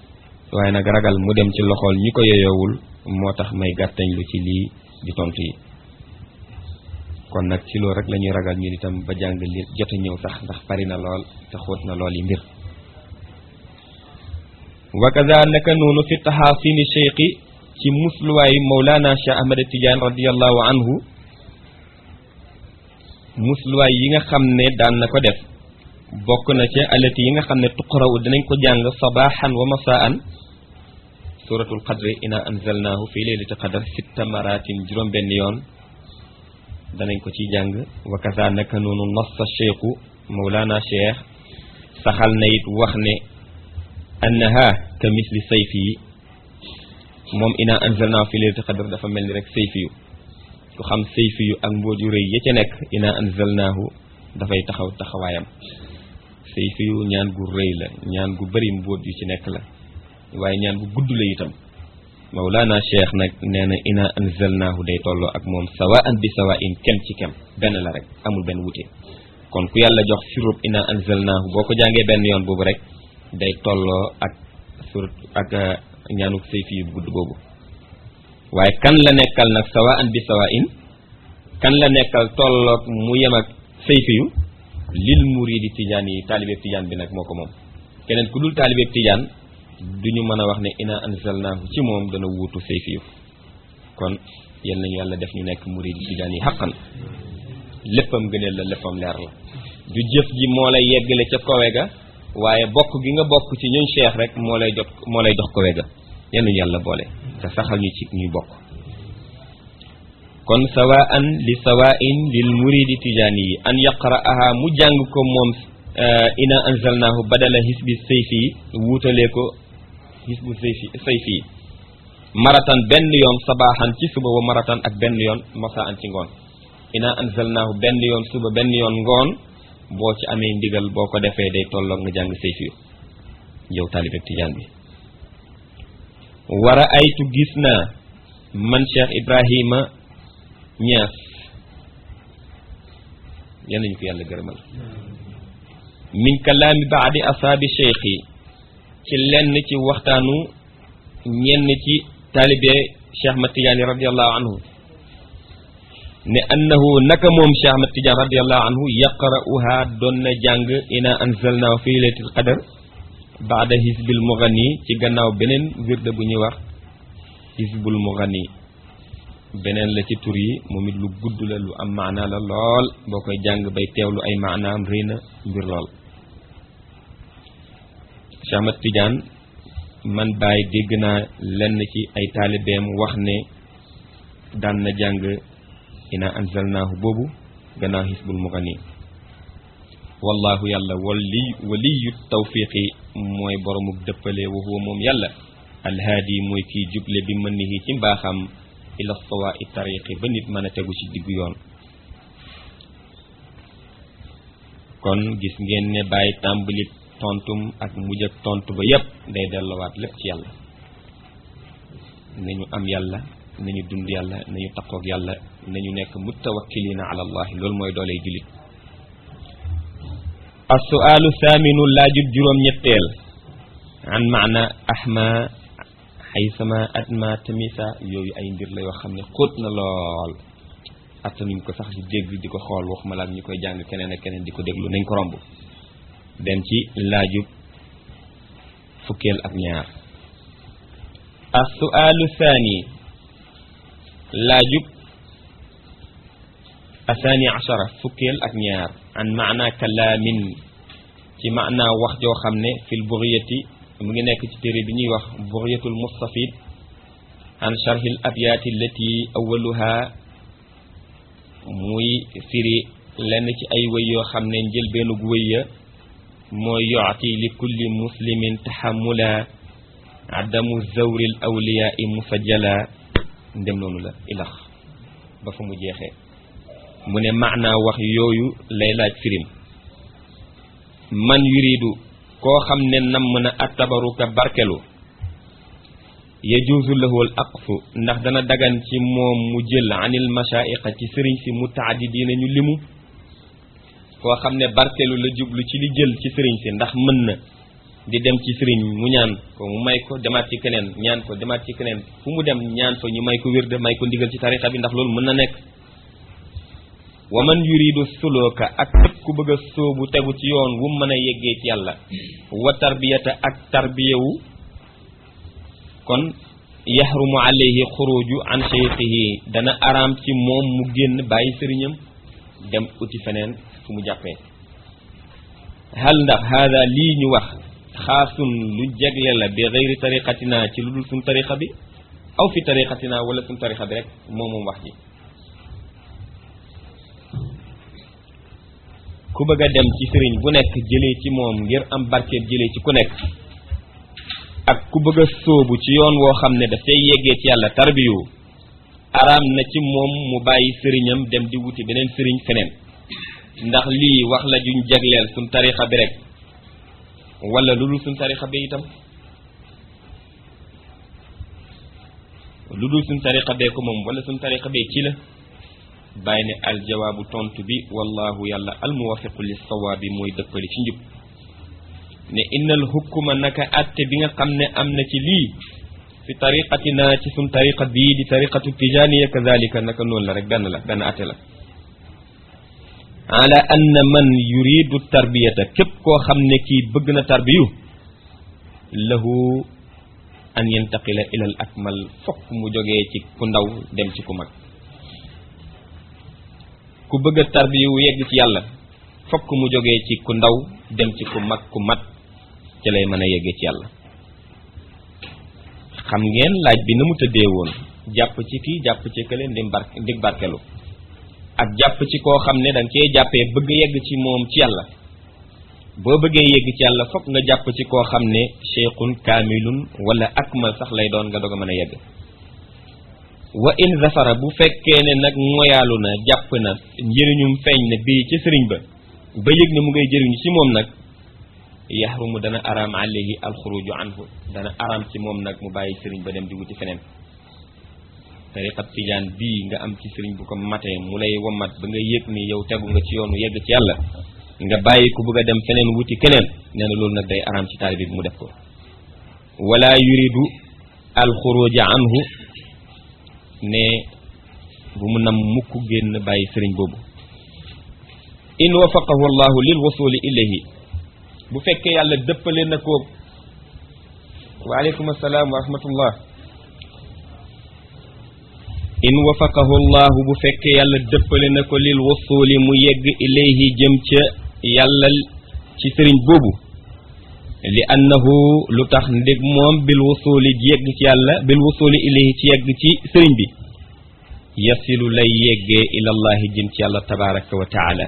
waaye nag ragal mu dem ci loxool ñi ko yeyoowul moo tax may gàttañ lu ci lii di tontu yi kon nag ci loolu rek la ñuy ragal ñun itam ba jàng li jot a ñëw sax ndax bari na lool te xóot na lool yi mbir wa kaza naka noonu fi taxaasini cheikhi ci musluwaay Mawlana Cheikh Ahmad Tidiane radiallahu anhu musluwaay yi nga xam ne daan na ko def bokk na ca alati yi nga xam ne tuqaraw dinañ ko jàng sabaxan wa masaan suratul qadri ina anzalnahu fi leylati qadar sitta maratin juróom benn yoon danañ ko ci jàng wa kaza naka noonu nassa cheikhu Mawlana Cheikh saxal na it wax ne annaha ka misli sayfi yi moom ina anzalnaahu fi leylati qadr dafa mel ni rek sayfi yu ku xam sayfi yu ak mbóot yu rëy ya ca nekk ina anzalnaahu dafay taxaw taxawaayam sayfi yu ñaan gu rëy la ñaan gu bari mbóot yu ci nekk la waaye ñaan gu gudd la itam Mawlana Cheikh nag nee na ina anzalnaahu day tolloo ak moom sawaan bi sawain kem ci kem benn la rek amul benn wute kon ku yàlla jox sirub ina anzalnaahu boo ko jàngee benn yoon boobu rek day tolloo ak surat ak ñaanuk sayfi yu gudd boobu waaye kan la nekkal nag sawaan bi sawain kan la nekkal tolloog mu yem ak sayfi yu lil muridi tijaan yi taalibeeb tijaan bi nag moo ko moom keneen ku dul taalibeeb tijaan duñu mën a wax ne ina anzalnaahu ci moom dana wuutu sayfi yu kon yal nañu yàlla def ñu nekk muridi tijaan yi xaqan léppam gëneel la léppam leer la du jëf ji moo lay yeggale ca kowe ga waaye bokk gi nga bokk ci ñun cheikh rek moo lay jot moo lay dox kowe ga yal nañu yàlla boole te saxal ñu ci ñuy bokk kon sawaan li sawain lil muridi tijaani yi an yaqra'aha mu jàng ko moom ina anzalnaahu badala hisbi sayfi yi wuutalee ko hisbu sayfi sayfi yi maratan benn yoon sabaaxan ci suba wa maratan ak benn yoon masaan ci ngoon ina anzalnaahu benn yoon suba benn yoon ngoon boo ci amee ndigal boo ko defee day tolloog nga jàng sayfi yu yow taalibe tijaan bi wara aytu gis naa man Cheikh Ibrahima Ñaas yal nañu ko yàlla gërëmal min kalaami baadi asaabi cheikh yi ci lenn ci waxtaanu ñenn ci taalibe Cheikh Ahmad Tidiane radiallahu anhu ne annahu naka moom Cheikh Ahmad Tidiane radiallahu anhu yaqra'uha doon na jàng ina anzalnaahu fi laylatil qadar baada hisbil mughani ci gannaaw beneen wirde bu ñuy wax hisbul mughani beneen la ci tur yi moom it lu gudd la lu am maana la lool boo koy jàng bay teewlu ay maanaam rëy na mbir lool Cheikh Ahmad Tidiane man bàyyi dégg naa lenn ci ay taalibeem wax ne daan na jàng ina anzalnaahu boobu gannaaw hisbul mughani wallahu yàlla wali waliyu tawfiqi mooy boromuk dëppale wa huwa moom yàlla alhaadi mooy kiy juble bi mën nihi ci mbaaxam ila sawa i tariqi ba nit mën a tegu ci diggu yoon kon gis ngeen ne bàyyi tàmbali tontum ak mujj ak tontu ba yépp day delluwaat lépp ci yàlla nañu am yàlla nañu dund yàlla nañu taqoog yàlla nañu nekk mutawakkilina ala allahi loolu mooy dooley jullit assuaalu thaminu laajut juróom ñetteel an maana ahma xaysama atma tamisa yooyu ay mbir la yoo xam ne xóot na lool attanuñ ko sax di dégg di ko xool waxuma la ak ñi koy jàng keneen ak keneen di ko déglu nañ ko romb dem ci laajub fukkeel ak ñaar assuaalu thani laajub athani achara fukkeel ak ñaar an maana kalaamin ci maana wax joo xam ne fil bughiyati mu ngi nekk ci téere bi ñuy wax bughyatul mustafid an sharhil abyaati allati awaluha muy firi lenn ci ay wëy yoo xam ne njëlbeenug wëy ya mooy yooti li kulli muslimin taxamula adamu zawril awliyaai musajjala ndem noonu la ilax ba fa mu jeexee mu ne maanaa wax yooyu lay laaj firim man yuridu koo xam ne namm na attabaruka barkelu yajuusu lahu al aqfu ndax dana dagan ci moom mu jël anil mashaiqa ci sëriñ si mutaaddidiina ñu limu koo xam ne barkelu la jublu ci li jël ci sëriñ si ndax mën na di dem ci sëriñ mu ñaan ko mu may ko demaat ci keneen ñaan ko demaat ci keneen fu mu dem ñaan fa ñu may ko wirde may ko ndigal ci tarixa bi ndax loolu mën na nekk wa man yuridu suluka ak képp ku bëgg a sóobu tegu ci yoon wu mën a yeggee ci yàlla wa tarbiyata ak tarbiyewu kon yaxrumu alayhi xuruju an cheikhihi dana araam ci moom mu génn bàyyi sëriñam dem uti feneen fu mu jàppee hal ndax haada lii ñu wax xaasun lu jegle la bi gayri tariqatina ci lu dul suñ tariqa bi aw fi tariqatina wala suñ tariqa bi rek moom moom wax ji ku bëgg a dem ci sëriñ bu nekk jëlee ci moom ngir am barkeeb jëlee ci ku nekk ak ku bëgg a sóobu ci yoon woo xam ne dafay yeggee ci yàlla tarbiyu araam na ci moom mu bàyyi sëriñam dem di wuti beneen sëriñ feneen ndax lii wax la juñ jagleel suñ tarixa bi rek wala lu dul suñ tarixa bi itam lu dul suñ tarixa bee ko moom wala suñ tarixa bee ci la bàyyi ne aljawaabu tontu bi wallahu yàlla almuwafiqu lis sawaabi mooy dëppali ci njub ne innal hukkuma naka atte bi nga xam ne am na ci lii fi tariqatina ci suñ tariqa bii di tariqatu tijaniya kadalika naka noonu la rek benn la benn atte la ala anna man yuridu tarbiyata képp koo xam ne kii bëgg na tarbiyu lahu an yantaqila ila al akmal fokk mu jógee ci ku ndaw dem ci ku mag ku bëgg a tarbiyu yegg ci yàlla fokk mu jógee ci ku ndaw dem ci ku mag ku mat ci lay mën a yeggee ci yàlla xam ngeen laaj bi na mu tëddee woon jàpp ci kii jàpp ci kële ndim bar ndig barkelu ak jàpp ci koo xam ne danga cee jàppee bëgg yegg ci moom ci yàlla boo bëggee yegg ci yàlla fokk nga jàpp ci koo xam ne cheikhun kaamilun wala akmal sax lay doon nga doog a mën a yegg wa in zafara bu fekkee ne nag moyaalu na jàpp na njëriñum feeñ na bii ci sëriñ ba ba yëg ne mu ngay jëriñu ci moom nag yaxrumu dana araam alayhi alxuruju anhu dana araam ci moom nag mu bàyyi sëriñ ba dem di wuti feneen tariqat tijaan bii nga am ci sëriñ bu ko matee mu lay womat ba nga yëg ni yow tegu nga ci yoonu yegg ci yàlla nga bàyyi ku bëgg a dem feneen wuti keneen nee na loolu nag day araam ci taalibe bi mu def ko wala yuridu alxuruja anhu ne bu mu nam mukk génn bàyyi sëriñ boobu in wafaqahu allahu lil wasuli ilayhi bu fekkee yàlla dëppale na ko waaleykum assalaam wa rahmatullah in wafaqahu allahu bu fekkee yàlla dëppale na ko lil wasuli mu yegg ilayhi jëm ca yàlla ci sëriñ boobu li annahu lu tax ndég moom bil wasuli yegg ci yàlla bil wasuli ilayhi ci yegg ci sëriñ bi yasilu lay yeggee ilallahi jëm ci yàlla tabaraka wa taala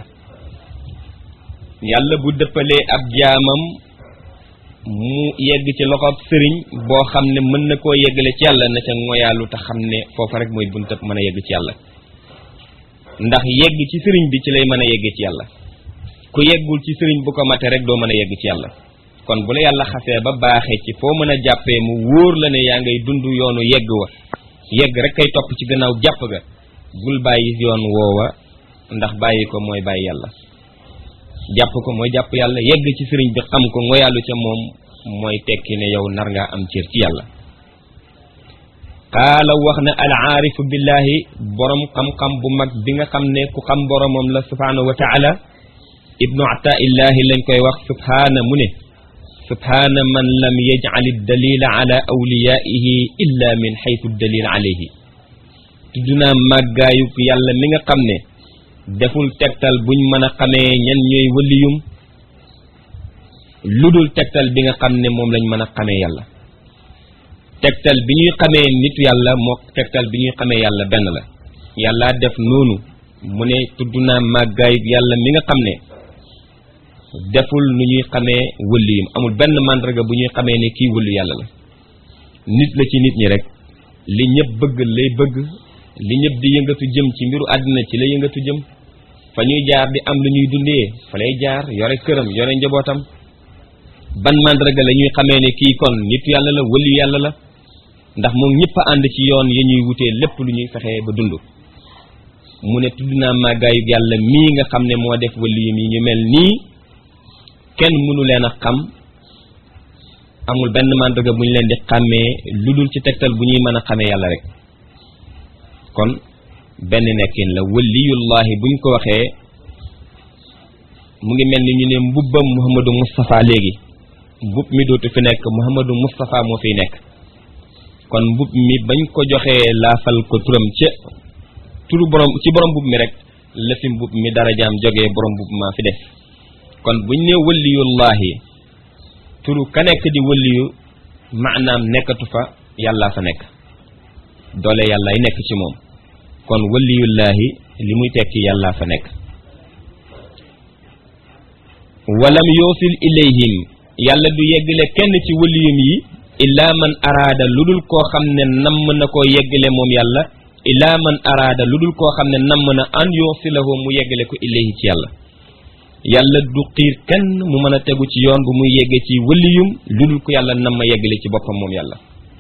yàlla bu dëppalee ab jaamam mu yegg ci loxob sëriñ boo xam ne mën na koo yeggale ci yàlla na ca ngoyaalu te xam ne foofa rek mooy buntab mën a yegg ci yàlla ndax yegg ci sëriñ bi ci lay mën a yeggee ci yàlla ku yeggul ci sëriñ bu ko mate rek doo mën a yegg ci yàlla kon bu la yàlla xasee ba baaxee ci foo mën a jàppee mu wóor la ne yaa ngay dund yoonu yegg wa yegg rek kay topp ci gannaaw jàpp ga bul bàyyi yoon woowa ndax bàyyi ko mooy bàyyi yàlla jàpp ko mooy jàpp yàlla yegg ci sëriñ bi xam ko ngoyàllu ca moom mooy tekki ne yow nar ngaa am cër ci yàlla qaala wax na al aarifu billahi borom xam-xam bu mag bi nga xam ne ku xam boromam la subhanahu wa taala ibnu ataillahi lañ koy wax subhaana mu ne subhaana man lam yajcal dalila ala awliyaihi illa min xaytu dalil alayhi tudd naa màggaayub yàlla mi nga xam ne deful tegtal buñ mën a xamee ñan ñooy wëliyum lu dul tegtal bi nga xam ne moom lañ mën a xamee yàlla tegtal bi ñuy xamee nitu yàlla moo tegtal bi ñuy xamee yàlla benn la yàlla def noonu mu ne tudd naa màggaayub yàlla mi nga xam ne deful nu ñuy xamee wëliyum amul benn màndarga bu ñuy xamee ne kii wëlu yàlla la nit la ci nit ñi rek li ñëpp bëgg lay bëgg li ñëpp di yëngatu jëm ci mbiru àddina ci la yëngatu jëm fa ñuy jaar di am lu ñuy dundee fa lay jaar yore këram yore njabootam ban màndarga la ñuy xamee ne kii kon nit yàlla la wëli yàlla la ndax moom ñëpp a ànd ci yoon ya ñuy wutee lépp lu ñuy fexee ba dund mu ne tudd naa màggaayu yàlla mii nga xam ne moo def wëliyum yi ñu mel nii kenn mënu leen a xam amul benn màndarga bu ñu leen di xàmmee lu dul ci tegtal bu ñuy mën a xamee yàlla rek kon benn nekkin la waliyullahi buñ ko waxee mu ngi mel ni ñu ne mbubbam Muhammadu Moustapha léegi mbub mi dootu fi nekk Muhammadu Moustapha moo fiy nekk kon mbub mi bañ ko joxee laafal ko turam ca turu borom ci borom mbub mi rek la fi mbub mi darajaam jógee borom mbub maa fi def kon buñ ne waliyullahi turu ka nekk di waliyu maanaam nekkatu fa yàllaa fa nekk doole yàllaay nekk ci moom kon waliyullahi li muy tekki yàllaa fa nekk walam yoosil ilayhim yàlla du yeggale kenn ci waliyum yi illaa man araada lu dul koo xam ne namm na koo yeggale moom yàlla illaa man araada lu dul koo xam ne namm na an yoosilahu mu yeggale ko ilayhi ci yàlla yàlla du xiir kenn mu mën a tegu ci yoon bu muy yegge ci waliyum lu dul ko yàlla nam ma yeggale ci boppam moom yàlla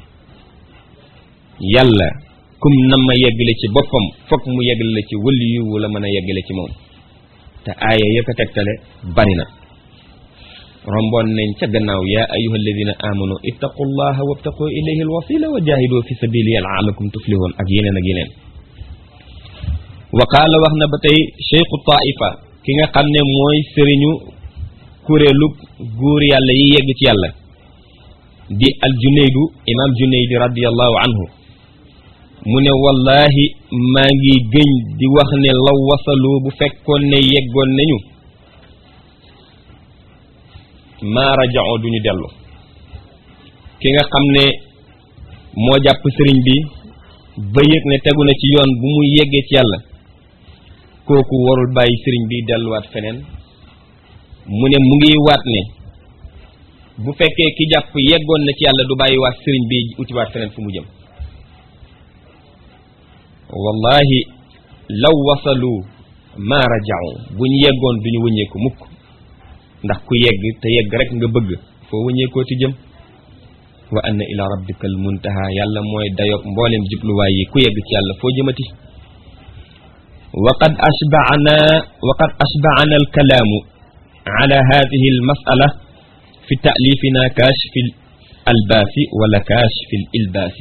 yàlla kum nam ma yeggale ci boppam fokk mu yeggale la ci waliyu wala mën a yeggale ci moom te aaya ya ko tegtale bari na romboon nañ ca gannaaw yaa ayuha alladina amanu ittaqullaha wabtaqu ilayhi alwasila wa jahidu fi sabilihi laalakum tuflihun ak yeneen ak yeneen wa qaala wax na ba tey cheikhu taifa ki nga xam ne mooy sëriñu kuréelu góor yàlla yi yegg ci yàlla di al junaydu imam junaydi radiallahu anhu mu ne wallahi maa ngi gëñ di wax ne law wasalu bu fekkoon ne yeggoon nañu maa rajao duñu dellu ki nga xam ne moo jàpp sëriñ bi ba yëg ne tegu na ci yoon bu muy yeggee ci yàlla kooku warul bàyyi sëriñ bi delluwaat feneen mu ne mu ngi waat ne bu fekkee ki jàpp yeggoon na ci yàlla du bàyyi waat sëriñ bi utiwaat feneen fu mu jëm wallahi law wasalu ma rajau bu ñu yeggoon duñu wëññeeku mukk ndax ku yegg te yegg rek nga bëgg foo wëññeekoo ti jëm wa anna ila rabbika al muntaha yàlla mooy dayob mboolem jubluwaay yi ku yegg ci yàlla foo jëmati وقد أشبعنا وقد أشبعنا الكلام على هذه المسألة في تأليفنا كاشف الألباس ولا كاشف الإلباس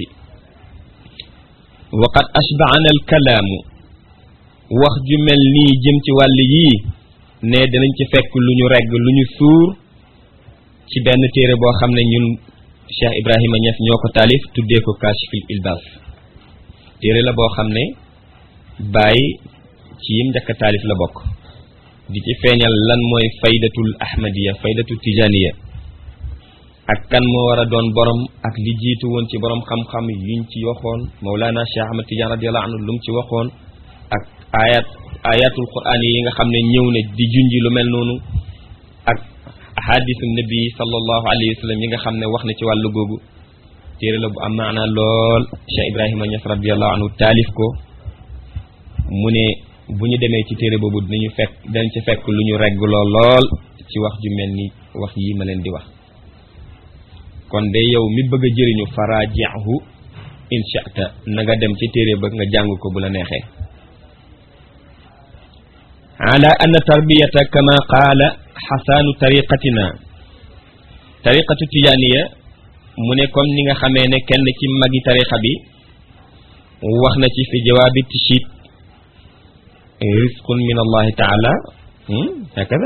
وقد أشبعنا الكلام wax ju mel nii jëm ci wàll yii ne dinañ ci fekk lu ñu regg lu ñu suur ci benn téere boo xam ne ñun Cheikh Ibrahima Niass ñoo ko taalif tuddee ko Kashfil Ilbas téere la boo xam ne bàyyi ci yim njëkk taalif la bokk di ci feeñal lan mooy faydatul ahmadiya faydatul tijaniya ak kan moo war a doon borom ak li jiitu woon ci borom xam-xam yuñ ci waxoon Mawlana Cheikh Ahmad Tidiane radiyallahu anhu lu mu ci waxoon ak ayat ayatul quran yi nga xam ne ñëw na di junji lu mel noonu ak ahadisu nabi sallallahu alayhi wa sallam yi nga xam ne wax na ci wàllu googu téere la bu am maanaa lool Cheikh Ibrahima Niass radiyallahu anhu taalif ko mu ne bu ñu demee ci téere boobu dinañu fekk dañ ci fekk lu ñu regg lool lool ci wax ju mel ni wax yi ma leen di wax kon de yow mi bëgg a jëriñu farajihu inshata na nga dem ci téere ba nga jàng ko bu la neexee ala anna tarbiyata kama qaala xasaanu tariqatina tariqatu tijaaniya mu ne comme ni nga xamee ne kenn ci magi tariqa bi wax na ci fi jawaabi tishit risqun min allahi taala hakada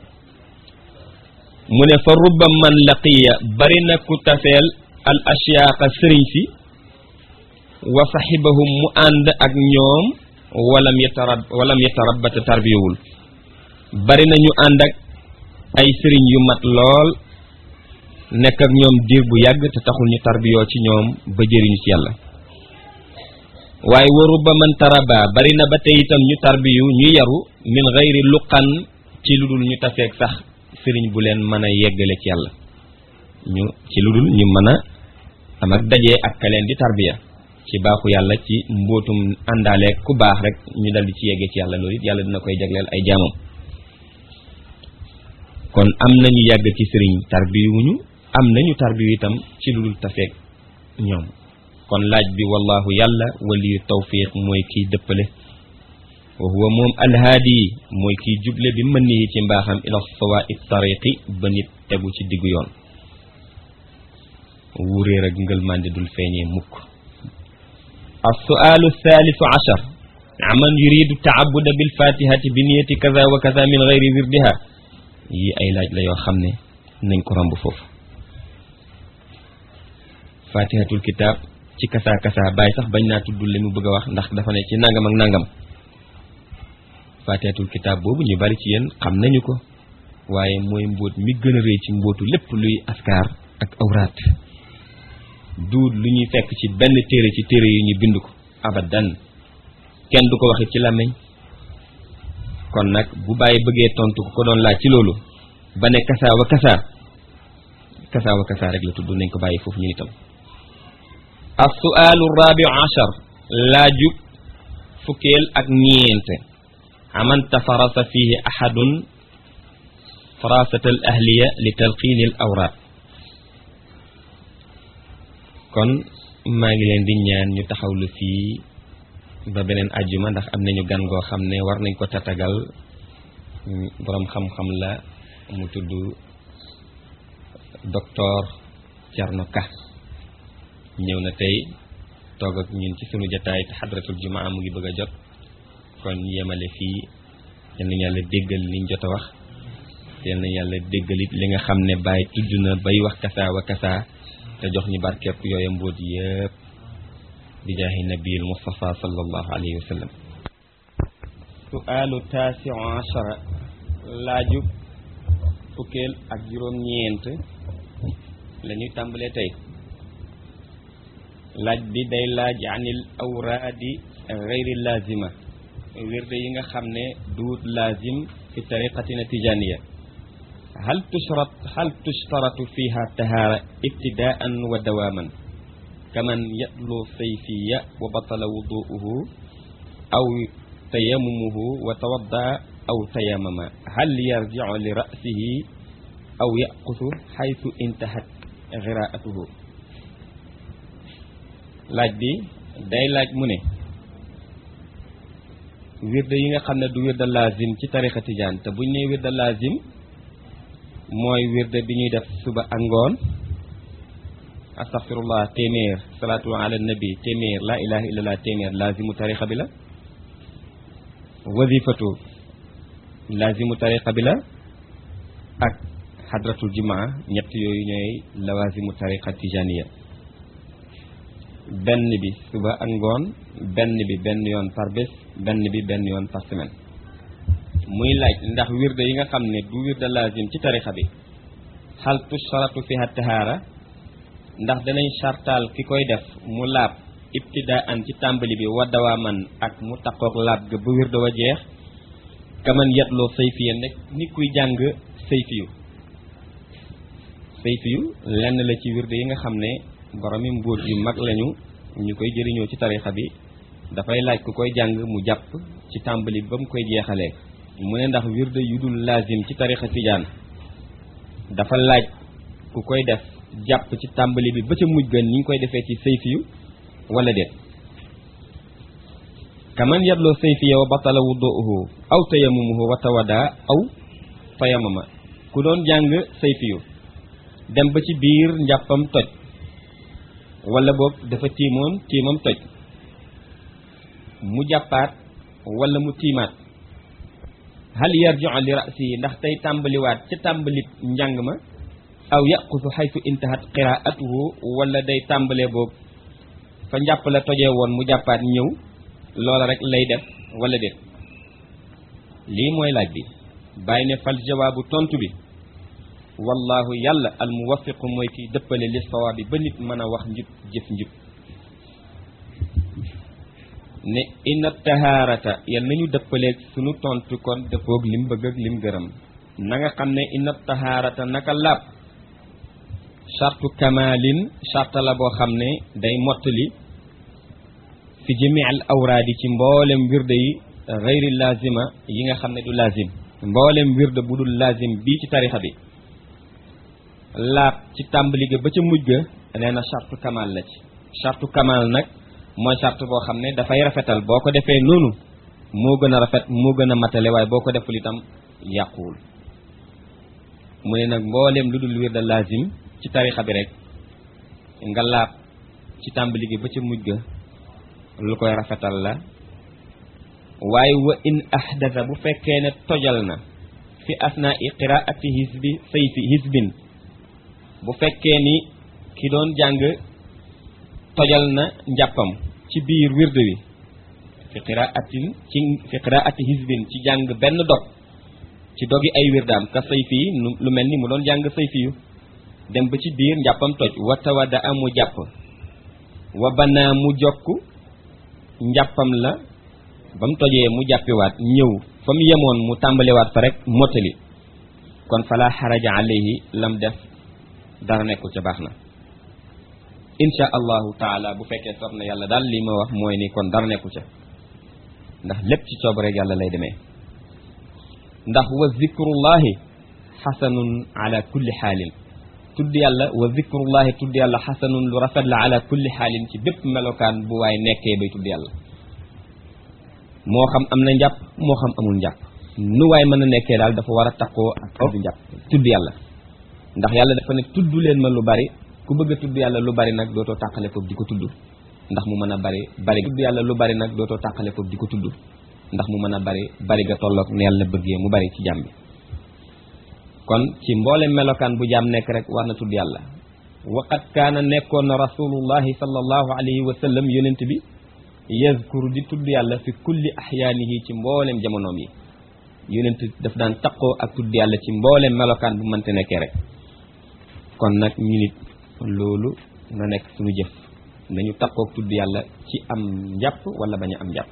mu ne fa rubba man laqiya bari na ku taseel al ashyaaqa sëriñ si wa saxibahum mu ànd ak ñoom walam yatarab walam yatarabata tarbiyawul bari na ñu ànd ak ay sëriñ yu mat lool nekk ak ñoom diir bu yàgg te taxul ñu tarbiyoo ci ñoom ba jëriñu ci yàlla waaye wa rubba man taraba bari na ba tey itam ñu tarbiyu ñu yaru min gayri luqan ci lu dul ñu taseeg sax sëriñ bu leen mën a yeggale ci yàlla ñu ci lu dul ñu mën a am ak dajee ak ka leen di tarbiya ci baaxu yàlla ci mbootum àndaaleeg ku baax rek ñu dal di ci yeggee ci yàlla loolu it yàlla dina koy jagleel ay jaamam kon am nañu yàgg ci sëriñ tarbiyuwuñu am nañu tarbiyu itam ci lu dul taseeg ñoom kon laaj bi wallahu yàlla waliyu tawfiq mooy kiy dëppale wa huwa moom alhaadi mooy kiy juble bi mën nii ci mbaaxam ila sawa i tariqi ba nit tegu ci diggu yoon wuréer ak ngëlmande dul feeñee mukk alsualu thalithu achar aman yuridu taabuda bilfatihati bi niyati kaza wa kaza min gayri wirdiha yi ay laaj la yoo xam ne nañ ko romb foofu fatihatul kitab ci kasa kasa bàyyi sax bañ naa tudd li mu bëgg a wax ndax dafa ne ci nangam ak nangam fatihatul kitab boobu ñu bari ci yéen xam nañu ko waaye mooy mbóot mi gën a rëy ci mbóotu lépp luy askar ak awraat duut lu ñuy fekk ci benn téere ci téere yi ñu bind ko abadan kenn du ko waxit ci làmmiñ kon nag bu bàyyi bëggee tontu ko ko doon laaj ci loolu ba ne kasaa wa kasaa kasaa wa kasaa rek la tudd nañ ko bàyyi foofu ñu itam as-su'aalu rabiu achar laajub fukkeel ak ñeent aman tafarasa fihi ahadun farasat al ahliya li talqiini al awraat kon maa ngi leen di ñaan ñu taxawlu fii ba beneen ajjuma ndax am nañu gan goo xam ne war nañ ko tatagal boroom xam-xam la mu tudd docteur Thierno Ka ñëw na tey toog ak ñun ci sunu jataay te xadratul jumaa mu ngi bëgg a jot kon yemale fii yal nañu yàlla déggal liñ jot a wax yal nañu yàlla déggalit li nga xam ne bàyyi tudd na bay wax kasaa wa kasaa te jox ñu barkeep yooya mbóot yëpp bi jaahi nabiil mustafa sallallahu alayhi wa sallam suaalu taasiu achara laaju fukkeel ak juróom-ñeent la ñuy tàmbalee tey laaj bi day laaj anil awraadi gayri lazima wirde yi nga xam ne duut lazim fi tariqatina tijaniya hal tushrat hal tushtaratu fiha tahaara ibtidaan wa dawaaman kaman yatlu sayfiya wa batala wuduuhu aw tayamumuhu wa tawadda aw tayamama hal yarjicu li ra'sihi aw yaqusu xaytu intahat giraatuhu laaj bi day laaj mu ne wirde yi nga xam ne du wirde lazim ci tarixa tijaan te buñ ne wirde lazim mooy wirde bi ñuy def suba ak ngoon astaghfirullah téeméer salaatu ala nabi téeméer la ilaha illallah téeméer lazimu tarixa bi la wazifatu lazimu tarixa bi la ak xadratul jumaa ñett yooyu ñooy lawazimu tariqa tijaniya benn bi suba ak ngoon benn bi benn yoon par bés benn bi benn yoon par semaine muy laaj ndax wirde yi nga xam ne du wirde lazim ci tariqa bi xal tusharatu fiha tahaara ndax danañ sartaal ki koy def mu laab ibtidaan ci tàmbali bi wa dawaaman ak mu taqoog laab ga ba wirde wa jeex kaman yetloo sayfiya nekk ni kuy jàng sayfiyu sayfiyu lenn la ci wirde yi nga xam ne boromi mbóot yu mag lañu ñu koy jëriñoo ci tarixa bi dafay laaj ku koy jàng mu jàpp ci tàmbali ba mu koy jeexalee mu ne ndax wirde yu dul lazim ci tarixa tijaan dafa laaj ku koy def jàpp ci tàmbali bi ba ca mujj gën ni ñu koy defee ci sayfiyu wala déet kaman yatloo sayfiya wa batala wuduuhu aw tayamumuhu wa tawada aw tayamama ku doon jàng sayfiyu dem ba ci biir njàppam toj wala boog dafa tiimoon tiimam toj mu jàppaat wala mu tiimaat hal yarji'u li ra'si ndax tey tàmbaliwaat ca tàmbalib njàng ma aw yaqusu xaytu intahat qiraatuhu wala day tàmbalee boobu fa njàpp la tojee woon mu jàppaat ñëw loola rek lay def wala déet lii mooy laaj bi bàyyi ne fal jawaabu tontu bi wallahu yàlla al muwaffiqu mooy kiy dëppale li sawaabi ba nit mën a wax njub jëf njub ne inna tahaarata yal nañu dëppaleeg sunu tontu kon dëppoog lim bëgg ak lim gërëm na nga xam ne inna tahaarata naka laab chartu kamalin charta la boo xam ne day mottali fi jami al awraadi ci mboolem wirde yi gayri lazima yi nga xam ne du lazim mboolem wirde bu dul lazim bii ci tarixa bi laab ci tàmbali ga ba ca mujj ga nee na chartu kamal la ci chartu kamal nag mooy charte boo xam ne dafay rafetal boo ko defee noonu moo gën a rafet moo gën a matale waaye boo ko deful itam yàquwul mu ne nag mbooleem lu dul wirda lazim ci tarixa bi rek nga laab ci tàmbali gi ba ca mujj ga lu koy rafetal la waaye wa in ahdasa bu fekkee ne tojal na fi asnaa i qiraati hisbi sayfi hisbin bu fekkee ni ki doon jàng tojal na njàppam ci biir wird wi fi qiraatin ci fi qiraati hisbin ci jàng benn dog ci dogi ay wirdaam ka sayfi yi lu mel ni mu doon jàng sayfi yu dem ba ci biir njàppam toj wa tawada amu jàpp wa banaa mu jokk njàppam la ba mu tojee mu jàppiwaat ñëw fa mu yemoon mu tàmbaliwaat fa rek mottali kon fala xaraja alayhi lam def dara nekkul ca baax na insha allahu taala bu fekkee soob na yàlla daal li ma wax mooy ni kon dara nekkul ca ndax lépp ci coob rek yàlla lay demee ndax wa zikrullahi xasanun ala kulli xaalin tudd yàlla wa zikrullahi tudd yàlla xasanun lu rafet la ala kulli xaalin ci bépp melokaan bu waay nekkee bay tudd yàlla moo xam am na njàpp moo xam amul njàpp nu waay mën a nekkee daal dafa war a takkoo ak tudd njàpp tudd yàlla ndax yàlla dafa ne tudd leen ma lu bari ku bëgg a tudd yàlla lu bari nag dootoo tàqale foofu di ko tudd ndax mu mën a bari bari tudd yàlla lu bari nag dootoo tàqale foofu di ko tudd ndax mu mën a bari bari ga tolloog ne yàlla bëggee mu bari ci jàmm bi kon ci mboole melokaan bu jaam nekk rek war na tudd yàlla waqat kaana nekkoon na rasulullahi sallallahu alayhi wa sallam yonent bi yazkuru di tudd yàlla fi kulli axyaanihi ci mboolem jamonoom yi yonent daf daan taqoo ak tudd yàlla ci mboolem melokaan bu mënte nekkee rek kon nag ñu nit loolu na nekk suñu jëf nañu taqoo ak tudd yàlla ci am njàpp wala bañ a am njàpp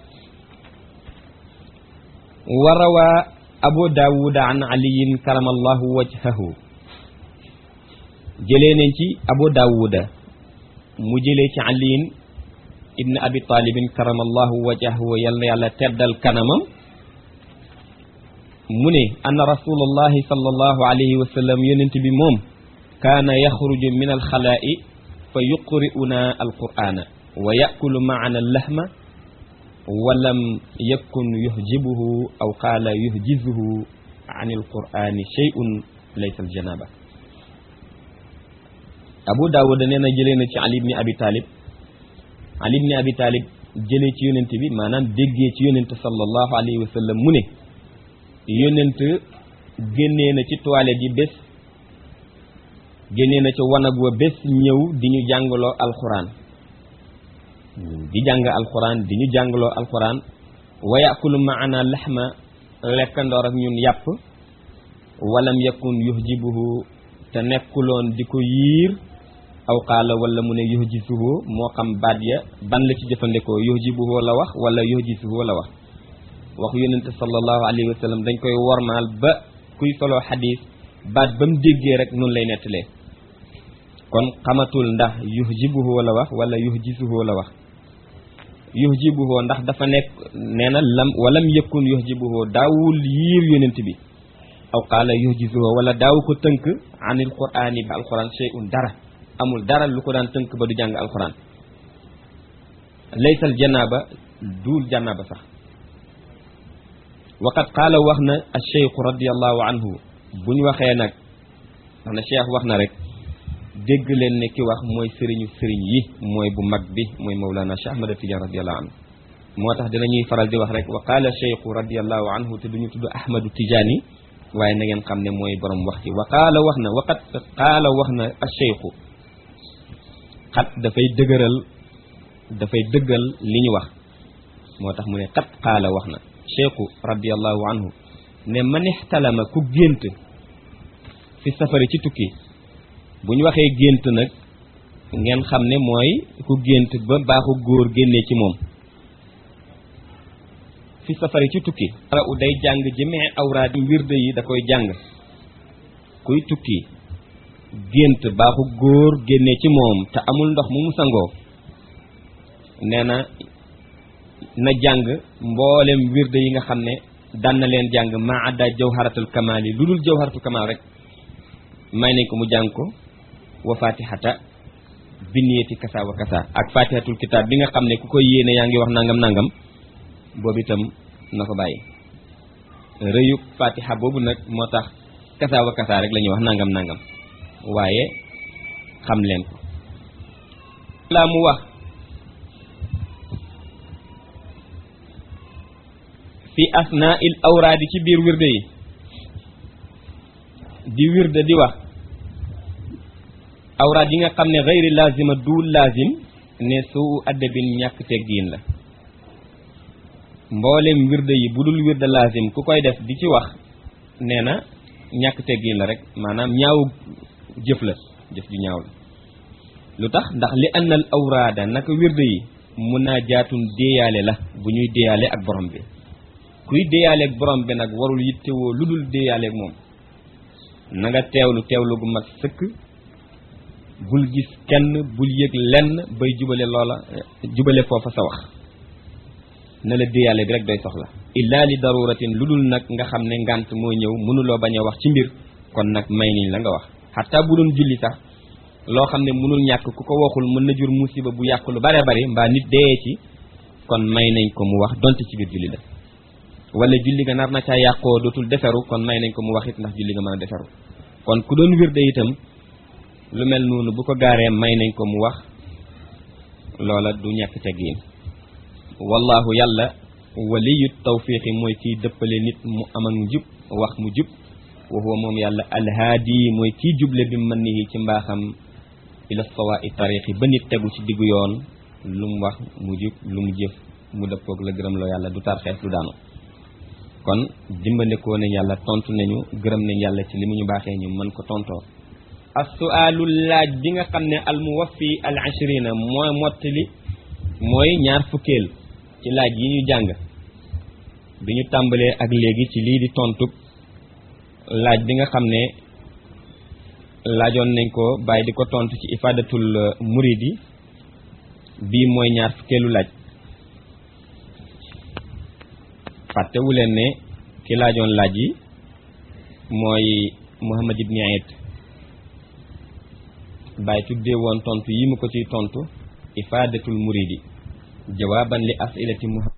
wa rawaa abu daawuda an aliyin karamallahu wajhahu jëlee nañ ci abu daawuda mu jëlee ci aliyin ibn abi talibin karamallahu wajhahu yal na yàlla teddal kanamam mu ne anna rasulullahi sallallahu alayhi wa sallam yonent bi moom kaana yaxruju min alxalaa'i fa yuqri'una alqur'ana wa yakulu maana allahma walam yakun yuhjibuhu aw qaala yuhjizuhu an alqur'ani shay'un laysa aljanaba abu daawuda nee na jëlee na ci ali ibni abi talib ali ibni abi talib jëlee ci yonent bi maanaam déggee ci yonent sallallahu alayhi wa sallam mu ne yonent génnee na ci toilette yi bés génnee na ci wanag wa bés ñëw di ñu jàngaloo alxuraan di jàng alxuraan di ñu jàngaloo alxuraan wa yakulu maana laxma lekkandoor ak ñun yàpp walam yakun yuhjibuhu te nekkuloon di ko yiir aw qaala wala mu ne yuhjisuhu moo xam baat ya ban la ci jëfandikoo yuhjibuhu la wax wala yuhjisuhu la wax waxu yonente sallallahu alayhi wa sallam dañ koy wormaal ba kuy soloo xadis baat ba mu déggee rek noonu lay nettalee kon xamatul ndax yuhjibuhu la wax wala yuhjisuhu la wax yuhjibuhu ndax dafa nekk nee na lam walam yëkkun yuhjibuhu daawul yiir yonent bi aw qaala yuhjisuhu wala daaw ko tënk anil qur'ani bi alquran shay'un dara amul dara lu ko daan tënk ba du jàng alquran laysal janaaba duul janaaba sax waqad qaala wax na alcheikhu radiallahu anhu bu ñu waxee nag wax na cheikh wax na rek dégg leen ne ki wax mooy sëriñu sëriñ yi mooy bu mag bi mooy mawlana cheikh ahmad tidiane radiallahu anhu moo tax dinañuy faral di wax rek wa qaala cheikhu radiallahu anhu te duñu tudd ahmadu tidiane waaye na ngeen xam ne mooy borom wax ci wa qaala wax na waqad qaala wax na alcheikhu xat dafay dëgëral dafay dëggal li ñu wax moo tax mu ne xat qaala wax na cheikhu radiallahu anhu ne man ixtalama ku gént fi safari ci tukki bu ñu waxee gént nag ngeen xam ne mooy ku gént ba baaxu góor génnee ci moom fi safari ci tukki ara u day jàng jëmee awraad yi wirde yi da koy jàng kuy tukki gént baaxu góor génnee ci moom te amul ndox mu mu sangoo nee na na jàng mboolem wirde yi nga xam ne daan na leen jàng ma adda jawharatul kamal yi lu dul jawharatul kamal rek may nañ ko mu jàng ko wa fatihata binniyati kasa wa kasa ak fatihatul kitab bi nga xam ne ku koy yéene yaa ngi wax nangam nangam boobu itam na ko bàyyi rëyu fatiha boobu nag moo tax kasa wa kasa rek la ñuy wax nangam nangam waaye xam leen ko laa mu wax fi asnaa il awraadi ci biir wirde yi di wirde di wax awraad yi nga xam ne xayri laazima duul laazim ne suu addabin ñàkk teggiin la mboolem wirde yi bu dul wirde laazim ku koy def di ci wax nee na ñàkk teggiin la rek maanaam ñaawu jëf la jëf ju ñaaw la lu tax ndax li annal awraada naka wirde yi munaajaatun déeyaale la bu ñuy déeyaale ak borom bi kuy déeyaale ak borom bi nag warul yittewoo lu dul déeyaale ak moom na nga teewlu teewlu gu mat sëkk bul gis kenn bul yëg lenn bay jubale loola jubale foofa sa wax na la déeyaale bi rek doy soxla illaa li daruratin lu dul nag nga xam ne ngànt moo ñëw mënuloo bañ a wax ci mbir kon nag may niñ la nga wax xataa bu doon julli sax loo xam ne mënul ñàkk ku ko waxul mën na jur musiba bu yàq lu bare bari mbaa nit dee ci kon may nañ ko mu wax donte ci biir julli la wala julli ga nar na caa yàqoo dootul deferu kon may nañ ko mu wax it ndax julli nga mën a deferu kon ku doon wirde itam lu mel noonu bu ko gaaree may nañ ko mu wax loola du ñàkk teggiin wallahu yàlla waliyu tawfiqi mooy kiy dëppale nit mu am ak njub wax mu jub wa huwa moom yàlla alhaadi mooy kiy juble bi mën nihi ci mbaaxam ila sawaa'i tariqi ba nit tegu ci diggu yoon lu mu wax mu jub lu mu jëf mu dëppoog la gërëm loo yàlla du tarxees du daanu kon dimbandikoo nañ yàlla tontu nañu gërëm nañ yàlla ci li mu ñu baaxee ñu mën ko tontoo as-su'aalu laaj bi nga xam ne al muwaffi al ashrina mooy mottali mooy ñaar fukkeel ci laaj yi ñu jàng bi ñu tàmbalee ak léegi ci lii di tontu laaj bi nga xam ne laajoon nañ ko bàyyi di ko tontu ci ifadatul muridi bii mooy ñaar fukkeelu laaj fàttewu leen ne ki laajoon laaj yi mooy Muhammad ibn Aid bàyyi tuddee woon tontu yi mu ko ciy tontu ifadatul muridi jawaaban li asilati